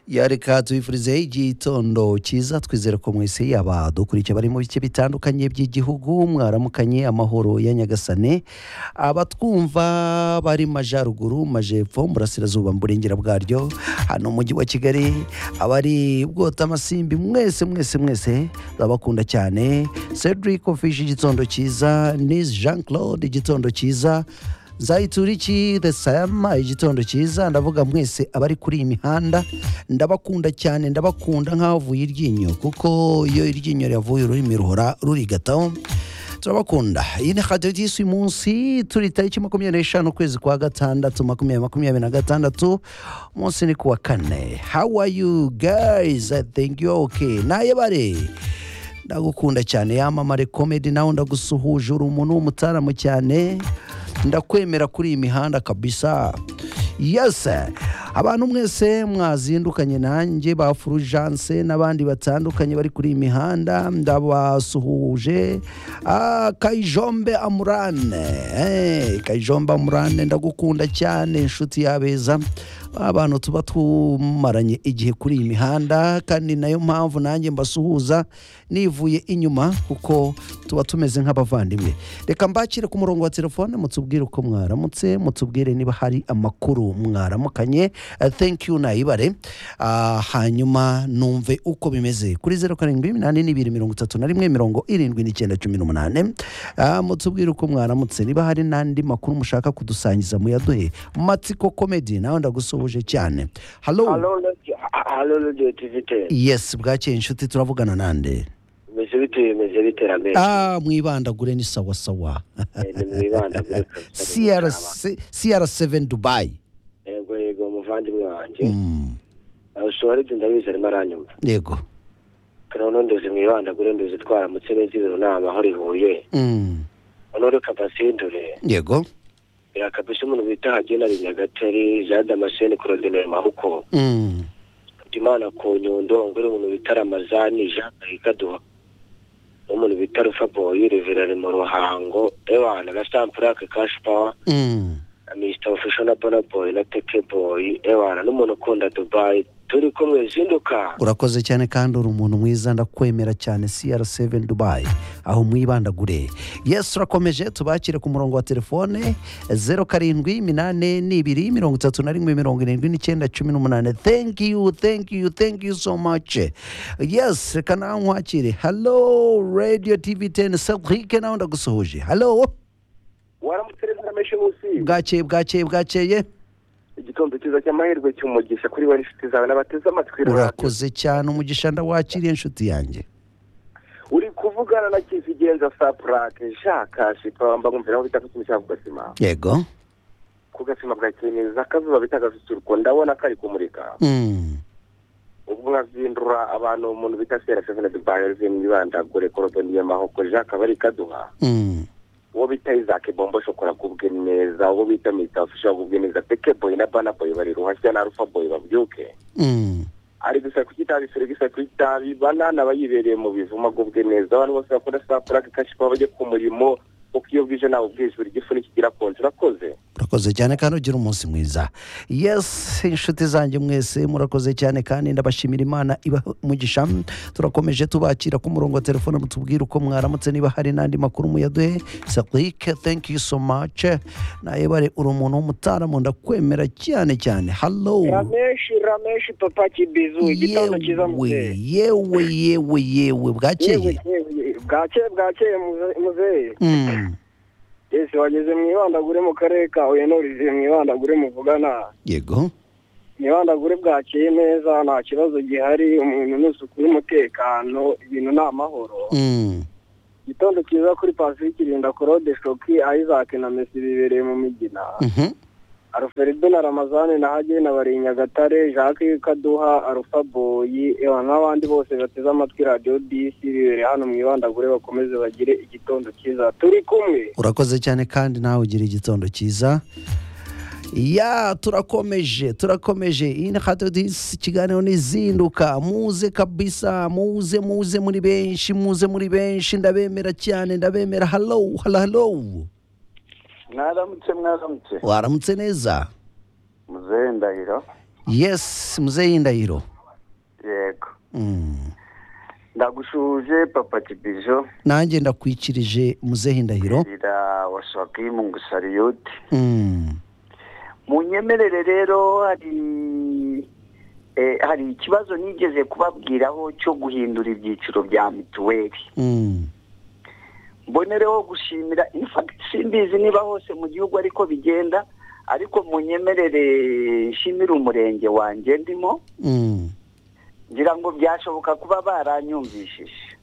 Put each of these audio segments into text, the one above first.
yareka tubifurizeho igitondo cyiza twizere ko mwese yaba dukurikiye bari mu bice bitandukanye by'igihugu mwaramukanye amahoro ya nyagasane abatwumva bari majyaruguru majyepfo burasirazuba mu burengera bwaryo hano mu mujyi wa kigali abari bwota amasimbi mwese mwese mwese turabakunda cyane cedric ofishi igitondo cyiza nisi jean claude igitondo cyiza zayituriki the sayama igitondo cyiza ndavuga mwese abari kuri iyi mihanda ndabakunda cyane ndabakunda nk'avuye iryinyo kuko iyo iryinyo ryavuye ururimi ruhora rurigataho turabakunda iyi ni radiyo y'isi uyu munsi turi tariki makumyabiri n'eshanu ukwezi kwa gatandatu makumyabiri makumyabiri na gatandatu umunsi ni kuwa kane how are you guys i think you are okay naye bare ndagukunda cyane yamamare komedi nawe ndagusuhuje uri umuntu w'umutaramu cyane ndakwemera kuri iyi mihanda kabisa yese abantu mwese mwazindukanye nanjye ba furujanse n'abandi batandukanye bari kuri iyi mihanda ndabasuhuje Ah, kayijombe amurane Eh, kayijombe amurane ndagukunda cyane inshuti yabeza abantu tuba tumaranye igihe kuri iyi mihanda kandi nayo mpamvu nanjye mbasuhuza nivuye inyuma kuko tuba tumeze nk'abavandimwe reka mbakire ku murongo wa telefone mutubwire uko mwaramutse mutubwire niba hari amakuru mwaramukanye Eh, thank you nayibare Ah, hanyuma numve uko bimeze kuri zeru karindwi iminani n'ibiri mirongo itatu na rimwe mirongo irindwi n'icyenda cumi n'umunani Ah, mutubwire uko mwaramutse niba hari n'andi makuru mushaka kudusangiza muyaduhe matsiko komedi nawe ndagusuhuje cyane halo halo radio ha- halo radio tivite yesi bwakeye inshuti turavugana nande bimeze bite bimeze bite rame ah mwibandagure ni sawasawa nimwibanda kuri cr7 dubayi yego yego umuvandimwe wanjye Mm, usuwaridi ndabizi arimo aranyumva yego noneho nduzi mwibanda kuri nduzi twaramutse neza ibiro nta mahoro ihuye Mm, noneho reka mbasindure yego birakabisa umuntu bita hagena binyagatare jean damascene korodineri mahuko Mm, imana ku nyundo nguri umuntu bita ramazani jean kayikaduha n'umuntu bita rufa boyi reverari mu ruhango ewana na sampurake kashi pawa mm, Mr. Official na Burna Boy na Teke Boy ewana n'umuntu ukunda Dubai turi kumwe zinduka urakoze cyane kandi uri umuntu mwiza ndakwemera cyane cr7 dubayi aho mwibandagure yes turakomeje tubakire ku murongo wa telefone zeru karindwi iminani n'ibiri mirongo itatu na rimwe mirongo irindwi n'icyenda cumi n'umunani thank you thank you thank you so much yes reka nawe nkwakire hello radio tv 10 cedric nawe ndagusuhuje hello waramutse neza rameshe munsi bwakeye bwakeye bwakeye igikombe cyiza cy'amahirwe cy'umugisha kuri we n'inshuti zawe n'abateze amatwi urakoze cyane umugisha ndawakiriye inshuti yanjye uri kuvugana na kizigenza sa purake jean kashipa mba mwumvira aho bita ku kintu cya ku gasima yego ku gasima bwakeye neza akazuba bita agasusuruko ndabona kari kumurika mm. ubwo nkazindura abantu umuntu bita sera sevena dubai riveni ibandagure korodoni y'amahoko jean kabari kaduha Mm. uwo bita isaac bombo shokora kubwe neza uwo bita mr official kubwe neza peke boy na bana boy bari ruhashya na alpha boy babyuke Mm. ari gusa ku kitabi sere gusa ku kitabi banana bayibereye mu bivuma kubwe neza abantu bose bakora sa plaque kashipa bajye ku murimo kuko iyo bwije nawe bwije buri gifu nikigira konje urakoze urakoze cyane kandi ugira umunsi mwiza yes inshuti zanjye mwese murakoze cyane kandi ndabashimira imana iba umugisha turakomeje tubakira ku murongo wa telefone mutubwire uko mwaramutse niba hari n'andi makuru muyaduhe sadike thank you so much nawe bare uri umuntu w'umutaramu ndakwemera cyane cyane halo rameshi rameshi papa kibizu igitondo cyiza yewe yewe yewe yewe bwakeye bwakeye bwakeye muzehe Mm, ese wageze mu ibandagure mu karere ka huye n'uriziye mu ibandagure muvugana yego nibandagure bwakeye neza nta kibazo gihari umuntu ni isuku n'umutekano ibintu ni amahoro Mm, igitondo cyiza kuri pasifiki irinda korode shoki isaac na mesi bibereye mu migina mhm, alfredo na ramazane na hage na barinyagatare jacques kaduha arufa boyi ewa n'abandi bose bateze amatwi radiyo disi bibereye hano mu ibandagure bakomeze bagire igitondo cyiza turi kumwe urakoze cyane kandi nawe ugira igitondo cyiza ya turakomeje turakomeje iyi ni radiyo disi ikiganiro n'izinduka muze kabisa muze muze muri benshi muze muri benshi ndabemera cyane ndabemera halo halo halo mwaramutse mwaramutse waramutse neza muzehe ndahiro yesi muzehe y'indahiro ndagushuje papa kibizo nanjye ndakwikirije muzehe ndahiro rira wasakimu ngo sariyoti Mm. mu nyemerere rero hari eh, hari ikibazo nigeze kubabwiraho cyo guhindura ibyiciro bya mituweli Mm. mbonereho gushimira in fact simbizi niba hose mu gihugu ariko bigenda ariko mu nyemerere nshimira umurenge wanjye ndimo Mm. ngira ngo byashoboka kuba baranyumvishije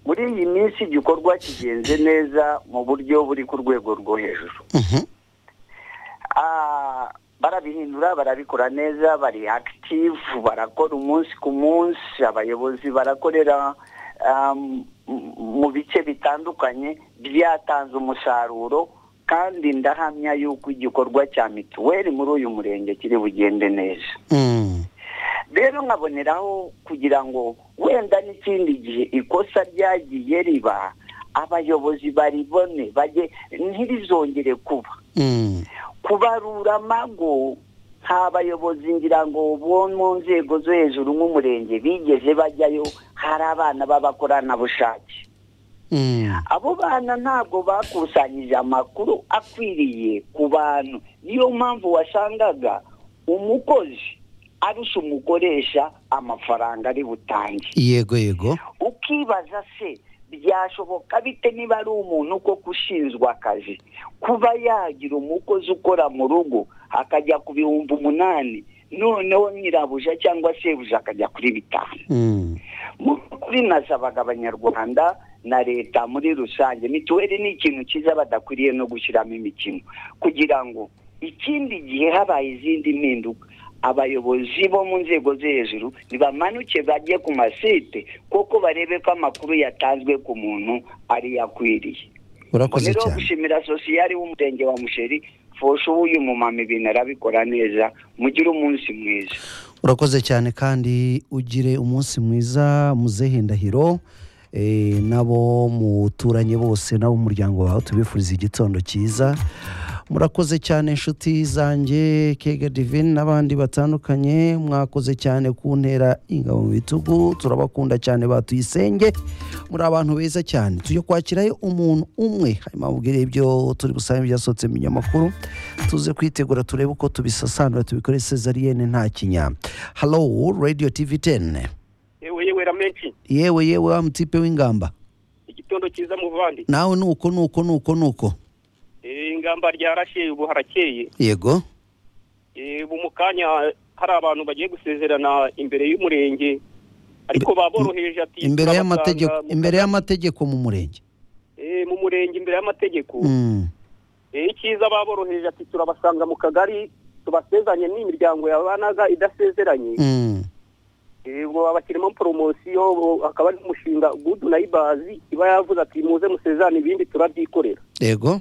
muri iyi minsi igikorwa kigenze neza mu buryo buri ku rwego rwo hejuru Mhm. Ah, barabihindura barabikora neza bari active barakora umunsi ku munsi abayobozi barakorera ah, m- m- mu bice bitandukanye byatanze umusaruro kandi ndahamya yuko igikorwa cya mituweli muri uyu murenge kiri bugende neza Mm. rero nkaboneraho kugira ngo wenda n'ikindi gihe ikosa ryagiye riba abayobozi baribone bajye ntirizongere kuba Mm. kubarura amago nta bayobozi ngira ngo bo mu nzego zo hejuru nk'umurenge bigeze bajyayo hari abana b'abakoranabushake Mm. abo bana ntabwo bakusanyije amakuru akwiriye ku bantu niyo mpamvu wasangaga umukozi arusha umukoresha amafaranga ari butange yego yego ukibaza se byashoboka bite niba ari umuntu koko ushinzwe akazi kuba yagira umukozi ukora mu rugo akajya ku bihumbi umunani noneho nyirabuja cyangwa sebuja akajya kuri bitanu Mm. mu kuri nasabaga abanyarwanda na leta muri rusange mituweli ni ikintu cyiza badakwiriye no gushyiramo imikino kugira ngo ikindi gihe habaye izindi mpinduka abayobozi bo mu nzego zo hejuru ntibamanuke bajye ku masite kuko barebe ko amakuru yatanzwe ku muntu ari yakwiriye urakoze rero cyane gushimira sosiyali w'umurenge wa musheri fosho uyu mumama ibintu arabikora neza mugire umunsi mwiza urakoze cyane kandi ugire umunsi mwiza muzehe ndahiro Eh, n'abo muturanye bose n'abo mu muryango wawe tubifuriza igitondo cyiza murakoze cyane inshuti zanjye kega divine n'abandi batandukanye mwakoze cyane kuntera ingabo mu bitugu turabakunda cyane batuyisenge muri abantu beza cyane tujye kwakirayo umuntu umwe hanyuma mubwire ibyo turi busange byasohotse mu binyamakuru tuze kwitegura turebe uko tubisasanura tubikore sezariyene nta kinya halo radio tv 10 yewe yewe ramenshi yewe yewe wa mutipe w'ingamba igitondo cyiza muvandi nawe nuko nuko nuko nuko Eh, ingamba ryarashe ubu harakeye yego Eh, ubu mu kanya hari abantu bagiye gusezerana imbere y'umurenge ariko baboroheje ati imbere turabasanga y'amategeko mu- imbere y'amategeko mu murenge Eh, mu murenge imbere y'amategeko Mm, Eh, icyiza baboroheje ati turabasanga mu kagari tubasezanye n'imiryango yabanaga idasezeranye mm, Eh, ngo abakirimo poromosiyo bo- akaba ari umushinga gudu nayibazi iba yavuze ati muze musezerane ibindi turabyikorera yego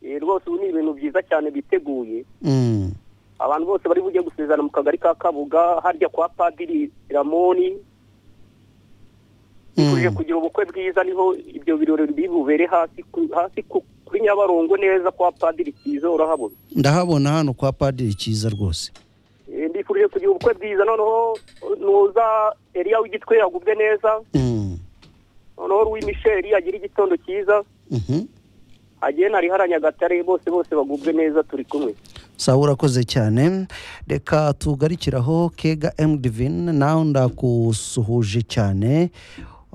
Eh, rwose ubu ni ibintu byiza cyane biteguye Mm, abantu bose bari bujye gusezerana mu kagari ka kabuga harya kwa padiri ramoni tuje mm, kugira ubukwe bwiza niho ibyo birori biri bubere hasi ku- hasi ku- kuri nyabarongo neza kwa padiri kiza urahabona ndahabona hano kwa padiri cyiza rwose Eh, ndifurije kugira ubukwe bwiza noneho nuza eriya w'igitwe yagubwe neza Mm, noneho ruwi misheri agira igitondo cyiza mhm. agenda ari haranyagatare bose bose bagubwe neza turi kumwe sawa urakoze cyane reka tugarikiraho kega m divine nawe ndagusuhuje cyane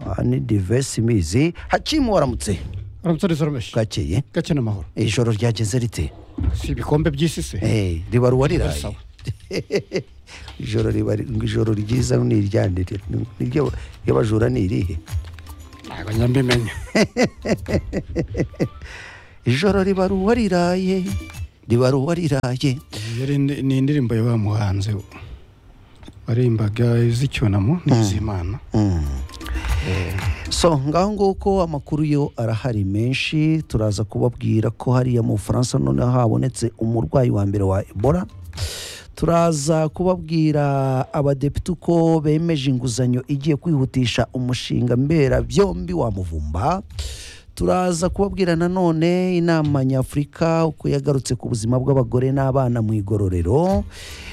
Ah, ni diverse imizi hakimu waramutse uramutse soromeshi bwakeye gake n'amahoro ijoro ryageze rite si ibikombe by'isi se Eh, riba ruwariraye Sawa. ijoro riba ijoro ryiza ni iryanire niryo y'abajura ni irihe ntabwo nyambimenya ijoro riba ruwariraye riba ruwariraye yari indi- ni indirimbo ya wa muhanzi warimbaga iz'icyunamo n'iz'imana Mm. so ngaho nguko amakuru yo arahari menshi turaza kubabwira ko hariya mu bufaransa noneho habonetse umurwayi wa mbere wa ebola turaza kubabwira abadepite uko bemeje inguzanyo igiye kwihutisha umushinga mberabyombi wa muvumba turaza kubabwira nanone inama nyafurika uko yagarutse ku buzima bw'abagore n'abana mu igororero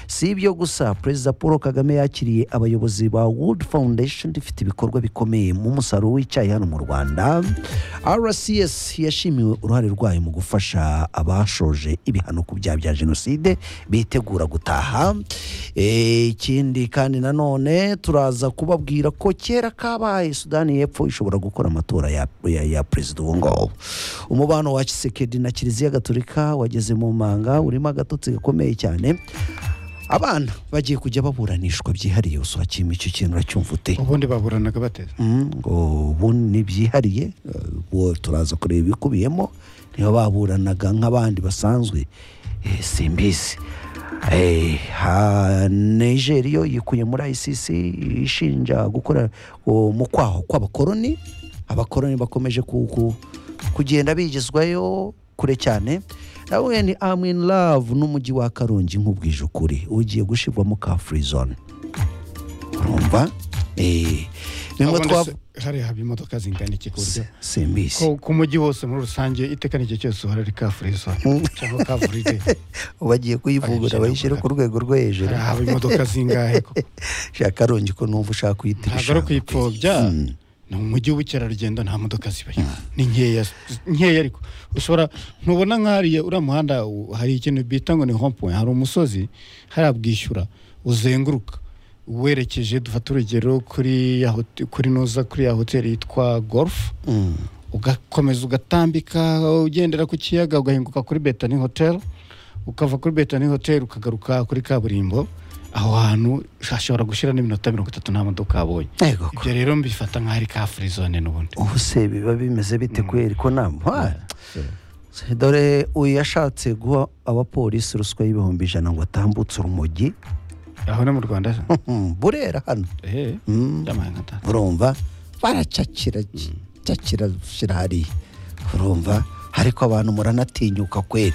si ibyo gusa perezida paul kagame yakiriye abayobozi ba wood foundation ifite ibikorwa bikomeye mu musaruro w'icyayi hano mu rwanda rcs yashimiwe uruhare rwayo mu gufasha abashoje ibihano ku byaha bya jenoside bitegura gutaha Eh, ikindi kandi nanone turaza kubabwira ko kera kabaye sudani y'epfo ishobora gukora amatora ya, ya, ya perezida ubu ngubu umubano wa kisekedi na kiliziya gatolika wageze mu manga urimo agatotsi gakomeye cyane abana bagiye kujya baburanishwa byihariye usakima icyo kintu uracyumva ute ubundi baburanaga bateze Mm, ngo ubu ni byihariye eh, ubu turaza kureba ibikubiyemo niba baburanaga nk'abandi basanzwe eh, simbizi Eh, ha- nigeri yo yikuye muri icc ishinja gukora oh, mu kwaho kw'abakoloni abakoloni bakomeje ku- ku- kugenda bigezwayo kure cyane nawe ni I'm in love n'umujyi wa karongi nk'ubwije ukuri ugiye gushirwamo ka free zone urumva Eh, bimwe Ubundi twa se- hariya haba imodoka zingana iki ku buryo Si- simbizi ko ku mujyi wose muri rusange iteka n'igihe cyose uhora ari ka free zone cyangwa ka free day bagiye kuyivugurura Abishyira bayishyire ku rwego rwo hejuru hariya haba imodoka zingahe ko shaka karongi ko numva ushaka kuyita ntabwo ari ibishanga ukuyipfobya ni umujyi w'ubukerarugendo nta modoka zibayo ni nkeya nkeya ariko ushobora ntubona nk'ahariya uriya muhanda u- hari ikintu bita ngo ni hompoint hari umusozi hariya bwishyura uzenguruka werekeje dufate urugero kuri ya hot- kuri noza kuri ya hoteli yitwa golf Mm. ugakomeza ugatambika ugendera ku kiyaga ugahinguka kuri betani hoteli ukava kuri betani hoteli ukagaruka kuri kaburimbo aho hantu hashobora gushyira n'iminota mirongo itatu nta modoka yabonye Yego ko. ibyo rero mbifata nk'aho ari ka free zone n'ubundi ubu se biba bimeze bite kubera ko nta Se, dore uyu yashatse guha abapolisi ruswa y'ibihumbi ijana ngo atambutse urumogi aho no mu rwanda Mm, burera hano eh, Mm. ndamaye nka data. urumva baracakira cakira shyira hariya urumva ariko abantu muranatinyuka kweri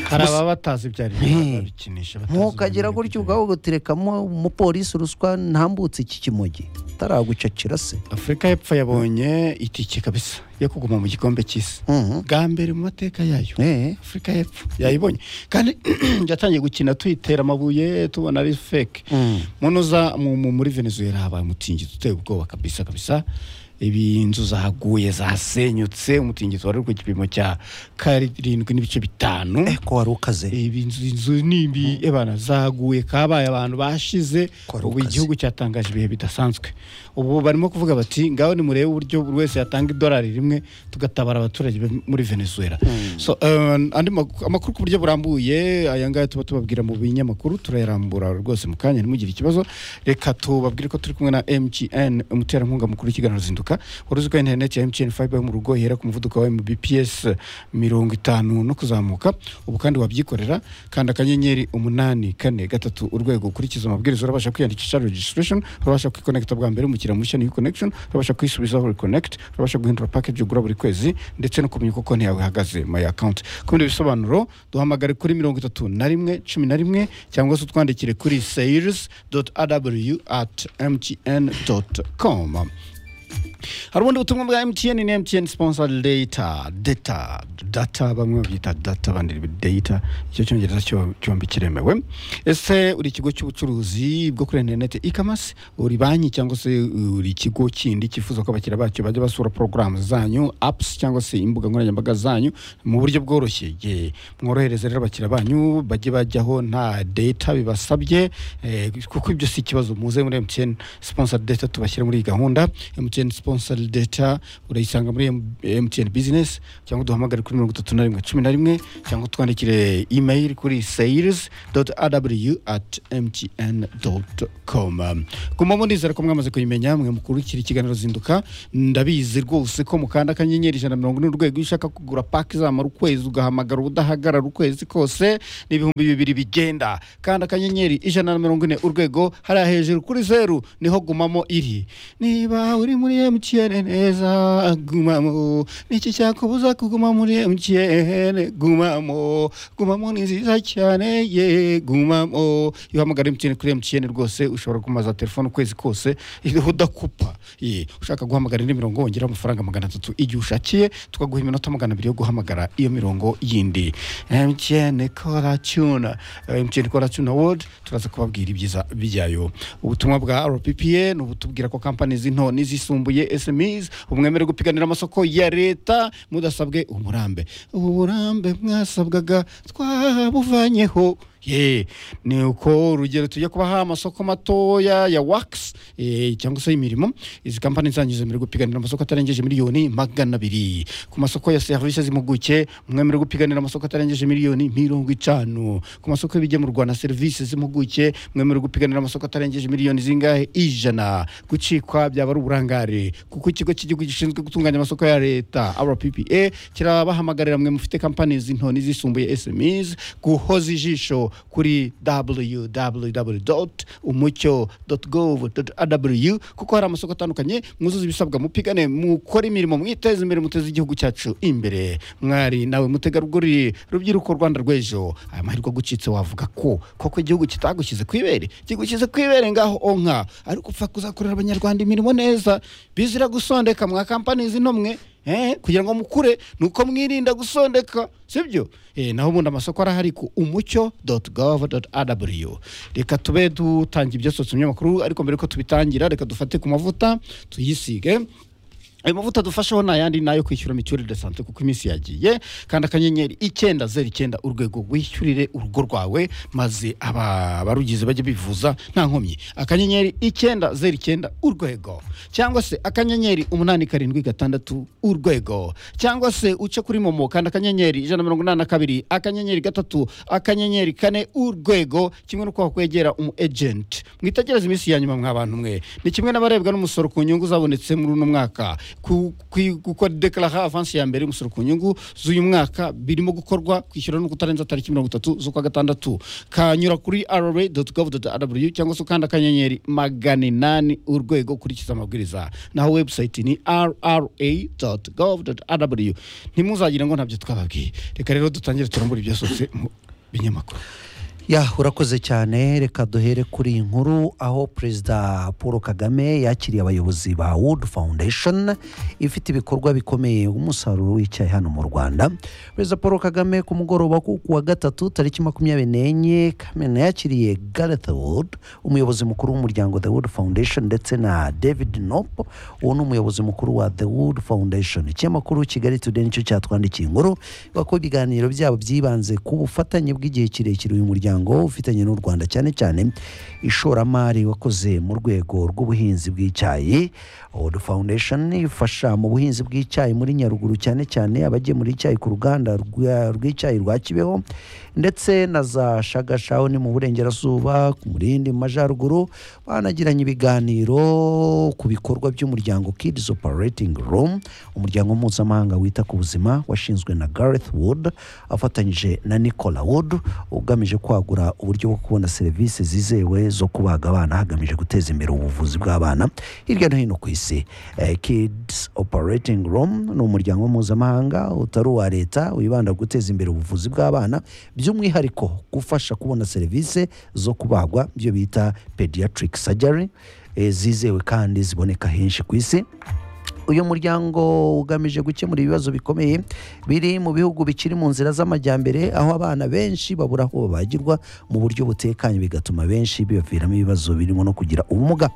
hari ababa batazi ibyo ari byo Eh. babikinisha batazi ntukagira ubumenyi gutyo bw'ibyo. ubwawe ugaterekamo umupolisi ruswa ntambutse iki kimogi ataragucakira se afurika y'epfo yabonye itike kabisa yo kuguma mu gikombe cy'isi Mhm. bwa mbere mu mateka yayo Eh, afurika y'epfo yayibonye kandi yatangiye gukina tuyitera amabuye tubona ari feke mm. muntu uza mu- mu- muri venezuela habaye umutingito uteye ubwoba kabisa kabisa ibi inzu zahaguye zasenyutse umutingito wari uri ku gipimo cya karindwi n'ibice bitanu Eh, ko wari ukaze ibi inzu- inzu nibi ebana zaguye kabaye abantu bashize Ko ari ubu ukaze. igihugu cyatangaje ibihe bidasanzwe ubu barimo kuvuga bati ngaho nimurebe uburyo buri wese yatanga idolari rimwe tugatabara abaturage be muri venezuela so eh, andi mak- amakuru ku buryo burambuye aya ngaya tuba tubabwira mu binyamakuru turayarambura rwose mu kanya ntimugire ikibazo reka tubabwire ko turi kumwe na mgn umuterankunga mukuru w'ikiganiro zinduka wari uzwi ko interineti ya mgn fiber yo mu rugo ihera ku muvuduko wa mbps mirongo itanu no kuzamuka ubu kandi wabyikorera kanda akanyenyeri umunani kane gatatu urwego ukurikiza amabwiriza urabasha kwiyandikisha registration urabasha kwikonekita bwa mbere umukiriya mushya ni connection urabasha kwisubizaho reconnect urabasha guhindura package ugura buri kwezi ndetse no kumenya uko konti yawe ihagaze my account ku bindi bisobanuro duhamagare kuri mirongo itatu na rimwe cumi na rimwe cyangwa se utwandikire kuri sales aw at mtn com hari ubundi butumwa bwa mtn ni mtn sponsor data data data bamwe babyita data abandi data icyo cyongereza cyo- cyombi kiremewe ese uri ikigo cy'ubucuruzi bwo kuri interineti ikamasi uri banki cyangwa se uri ikigo kindi cyifuza ko abakiriya bacyo bajya basura porogaramu zanyu apps cyangwa se imbuga nkoranyambaga zanyu mu buryo bworoshye Ye, mworohereze rero abakiriya banyu bajye bajyaho nta data bibasabye eh, kuko ibyo si ikibazo muze muri mtn sponsor data tubashyira muri iyi gahunda mtn sponsor data urayisanga muri mtn business cyangwa duhamagare kuri mirongo itatu na rimwe cumi na rimwe cyangwa twandikire email kuri sales aw at mtn com guma munizera ko mwamaze kuyimenya mwe mukurikira ikiganiro zinduka ndabizi rwose ko mukanda akanyenyeri ijana na mirongo ine urwego iyo ushaka kugura paki izamara ukwezi ugahamagara ubudahagarara ukwezi kose ni ibihumbi bibiri bigenda kanda akanyenyeri ijana na mirongo ine urwego hariya hejuru kuri zeru niho gumamo iri niba uri muri muri emutiyene neza gumamo niki cyakubuza kuguma muri emutiyene gumamo gumamo ni nziza cyane ye gumamo iyo uhamagara emutiyene kuri emutiyene rwose ushobora kumaza telefone ukwezi kose iyo udakupa ye ushaka guhamagara indi mirongo wongera amafaranga magana atatu igihe ushakiye tukaguha iminota magana abiri yo guhamagara iyo mirongo yindi emutiyene kora cyuna emutiyene kora cyuna wodi turaza kubabwira ibyiza byayo ubutumwa bwa rppa ni ubutubwira ko kampani z'into n'izisumbuye smis umwemere gupiganira amasoko ya leta mudasabwe umurambe ubu burambe mwasabwaga twabuvanyeho ye ni uko urugero tujya kubaha amasoko matoya ya wakisi cyangwa se imirimo izi kampani zangiza muri gupiganira amasoko atarengeje miliyoni magana abiri ku masoko ya serivisi z'impuguke umwemere gupiganira amasoko atarengeje miliyoni mirongo itanu ku masoko y'ibigemurwa na serivisi z'impuguke umwemere gupiganira amasoko atarengeje miliyoni zingahe ijana gucikwa byaba ari uburangare kuko ikigo cy'igihugu gishinzwe gutunganya amasoko ya leta rppa kirabahamagarira mwe mufite kampani z'into n'izisumbuye smis guhoza ijisho kuri www.umucyo.gov.rw kuko hari amasoko atandukanye mwuzuza ibisabwa mupigane mukore imirimo mwiteze imbere muteze igihugu cyacu imbere mwari nawe mutegarugori rubyiruko rwanda rw'ejo aya mahirwe agucitse wavuga ko koko igihugu kitagushyize ku ibere kigushyize ku ibere ngaho onka ariko upfa kuzakorera abanyarwanda imirimo neza bizira gusondeka mwa kampani zinomwe eh, kugira ngo mukure nuko mwirinda gusondeka sibyo eh, naho ubundi amasoko arahari ku umucyo gov rw reka tube dutangira ibyo sosiyete umunyamakuru ariko mbere yuko tubitangira reka dufate ku mavuta tuyisige ayo mavuta dufasheho ni ayandi ni ayo kwishyura mituweli de sante kuko iminsi yagiye kandi akanyenyeri icyenda zeru icyenda urwego wishyurire urugo rwawe maze aba- abarugize bajye bivuza nta nkomyi akanyenyeri icyenda zeru icyenda urwego cyangwa se akanyenyeri umunani karindwi gatandatu urwego cyangwa se uce kuri momo kandi akanyenyeri ijana na mirongo inani na kabiri akanyenyeri gatatu akanyenyeri kane urwego kimwe n'uko wakwegera umu ejenti mwitegereze iminsi ya nyuma mwa bantu mwe ni kimwe n'abarebwa n'umusoro ku nyungu zabonetse muri uno mwaka Ku- ku- gukora dekarara avansi ya mbere y'umusoro ku nyungu z'uyu mwaka birimo gukorwa kwishyura no kutarenza tariki mirongo itatu z'ukwa gatandatu kanyura kuri rra gov rw cyangwa se ukanda akanyenyeri magana inani urwego ukurikiza amabwiriza naho webusayiti ni rra gov rw ntimuzagire ngo ntabyo twababwiye reka rero dutangire turambure ibyasose mu binyamakuru ya urakoze cyane reka duhere kuri iyi nkuru aho perezida paul kagame yakiriye abayobozi ba wood foundation ifite ibikorwa bikomeye umusaruro w'icyayi hano mu rwanda perezida paul kagame ku mugoroba ku wa gatatu tariki makumyabiri n'enye kamena yakiriye gareth wood umuyobozi mukuru w'umuryango the wood foundation ndetse na david nope uwo ni umuyobozi mukuru wa the wood foundation ikinyamakuru kigali today nicyo cyatwandikiye inkuru ivuga ko ibiganiro byabo byibanze ku bufatanye bw'igihe kirekire uyu muryango ufitanye n'u rwanda cyane cyane ishoramari wakoze mu rwego rw'ubuhinzi bw'icyayi Old Foundation ifasha mu buhinzi bw'icyayi muri Nyaruguru cyane cyane abagemura icyayi ku ruganda rwa- rw'icyayi rwa Kibeho ndetse na za Shagashaho ni mu burengerazuba ku murindi mu majyaruguru banagiranye ibiganiro ku bikorwa by'umuryango Kids Operating Room umuryango mpuzamahanga wita ku buzima washinzwe na Gareth Wood afatanyije na Nicola Wood ugamije kwagura uburyo bwo kubona serivisi zizewe zo kubaga abana hagamijwe guteza imbere ubuvuzi bw'abana hirya no hino ku isi Eh, Kids Operating Room ni umuryango mpuzamahanga utari uwa leta wibanda ku guteza imbere ubuvuzi bw'abana by'umwihariko gufasha kubona serivisi zo kubagwa ibyo bita pediatric surgery eh, zizewe kandi ziboneka henshi ku isi uyu muryango ugamije gukemura ibibazo bikomeye biri mu bihugu bikiri mu nzira z'amajyambere aho abana benshi babura aho babagirwa mu buryo butekanye bigatuma benshi bibaviramo ibibazo birimo no kugira ubumuga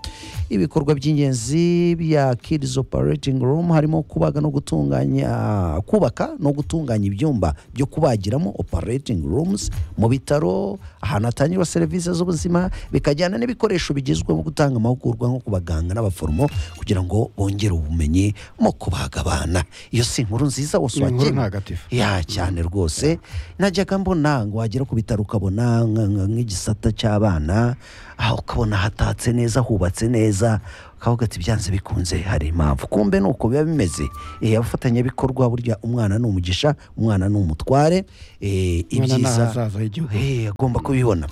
ibikorwa by'ingenzi bya kids operating room harimo kubaga no gutunganya kubaka no gutunganya ibyumba byo kubagiramo operating rooms mu bitaro ahantu hatangirwa serivisi z'ubuzima bikajyana n'ibikoresho bigezweho mu gutanga amahugurwa nko ku baganga n'abaforomo kugira ngo bongere ubumenyi mu kubaga abana iyo si inkuru nziza wose Ni inkuru wakenera ntagatifu. ya cyane rwose najyaga mbona ngo wagera ku bitaro ukabona nka- nka- nk'igisata cy'abana aho ukabona hatatse neza hubatse neza ukavuga ati byanze bikunze hari impamvu kumbe ni uko biba bimeze Eh, abafatanyabikorwa burya umwana ni umugisha umwana ni umutware Eh, Umwana ni ibyiza ahazaza h'igihugu. Eh, agomba kubibona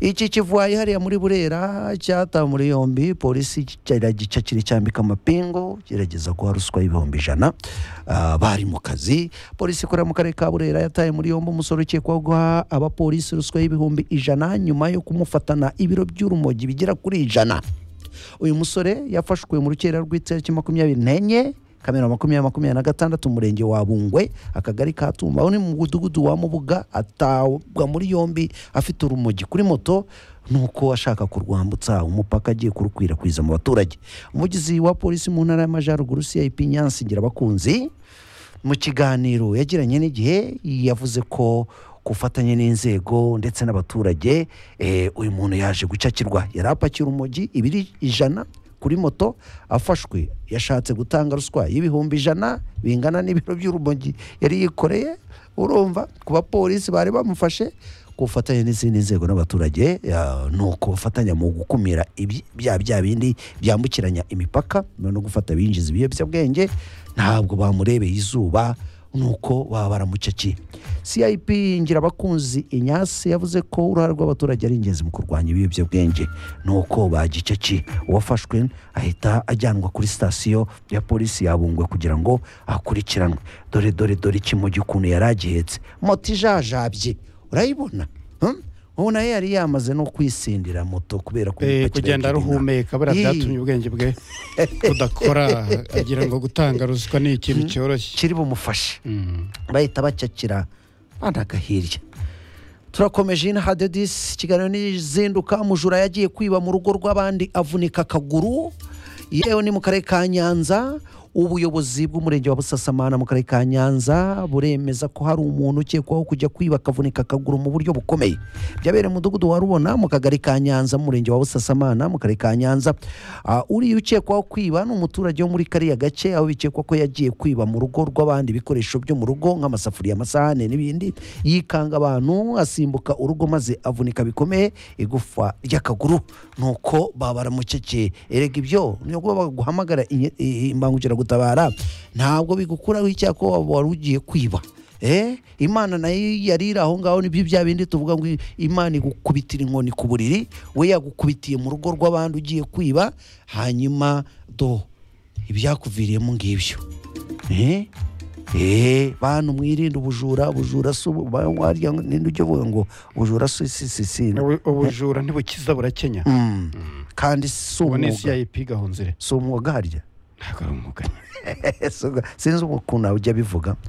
iki kivuye hariya muri burera cyatawe muri yombi polisi kiragica kiricyambika amapingu gerageza guha ruswa y'ibihumbi ijana Ah, bari mu kazi polisi ikorera mu karere ka burera yataye muri yombi umusore ukekwaho guha abapolisi ruswa y'ibihumbi ijana nyuma yo kumufatana ibiro by'urumogi bigera kuri ijana uyu musore yafashwe mu rukera rw'itariki makumyabiri n'enye kamena makumyabiri makumyabiri na gatandatu umurenge wa bungwe akagari ka tumba aho ni mu mudugudu wa mubuga atabwa muri yombi afite urumogi kuri moto nuko ashaka kurwambutsa umupaka agiye kurukwirakwiza mu baturage umugizi wa polisi mu ntara y'amajyaruguru cip nyansi ngira abakunzi mu kiganiro yagiranye n'igihe yavuze ko ku bufatanye n'inzego ndetse n'abaturage eh, uyu muntu yaje gucakirwa yari apakira urumogi ibiri ijana kuri moto afashwe yashatse gutanga ruswa y'ibihumbi ijana bingana n'ibiro by'urumogi yari yikoreye urumva ku bapolisi bari bamufashe ku bufatanye n'izindi nzego n'abaturage ya- ni uko bafatanya mu gukumira ibyi- bya bya bindi byambukiranya imipaka no gufata binjiza ibiyobyabwenge ntabwo bamurebeye izuba nuko baba baramucakiye cip ngirabakunzi inyasi yavuze ko uruhare rw'abaturage ari ingenzi mu kurwanya ibiyobyabwenge nuko bagicakiye uwafashwe ahita ajyanwa kuri sitasiyo ya polisi yabungwe kugira ngo akurikiranwe dore dore dore ikimogi ukuntu yari agihetse moto ijajabye urayibona Hmm? ubona yo yari yamaze no kwisindira moto kubera ko Eh, imipakira kugenda y'ikigina. aruhumeka buriya Yii. byatumye ubwenge bwe budakora agira ngo gutanga ruswa ni ikintu cyoroshye kiri bumufashe Mm. bahita bacakira banagahirya turakomeje ino hadedisi ikiganiro n'izinduka mujura yagiye kwiba mu rugo rw'abandi avunika akaguru yewe ni mu karere ka nyanza ubuyobozi bw'umurenge wa busasamana mu karere ka nyanza buremeza ko hari umuntu ukekwaho kujya kwiba akavunika akaguru mu buryo bukomeye byabereye mu mudugudu wa rubona mu kagari ka nyanza mu murenge wa busasamana mu karere ka nyanza Ah, uriya ukekwaho kwiba ni umuturage wo muri kariya gace aho bikekwa ko yagiye kwiba mu rugo rw'abandi ibikoresho byo mu rugo nk'amasafuriya amasahane n'ibindi yikanga abantu asimbuka urugo maze avunika bikomeye igufa ry'akaguru nuko baba baramukekeye erega ibyo niyo kuba baguhamagara inye- i- imbangukiragutabara ntabwo bigukuraho icyaha ko wari ugiye kwiba Eh, imana nayo yari iri aho ngaho nibyo bya bindi tuvuga ngo imana igukubitira inkoni ku buriri we yagukubitiye mu rugo rw'abandi ugiye kwiba hanyuma do ibyakuviriyemo ngibyo eh eh bantu mwirinde ubujura ubujura si ubu warya ngo- ninde ujya uvuga ngo ubujura si si si si Ubu- ubujura ntibukiza burakenya Mm. kandi si ubu ni umwuga cip gahunzire si umwuga harya ntabwo ari umwuga Si umwuga. sinzi ukuntu ujya bivuga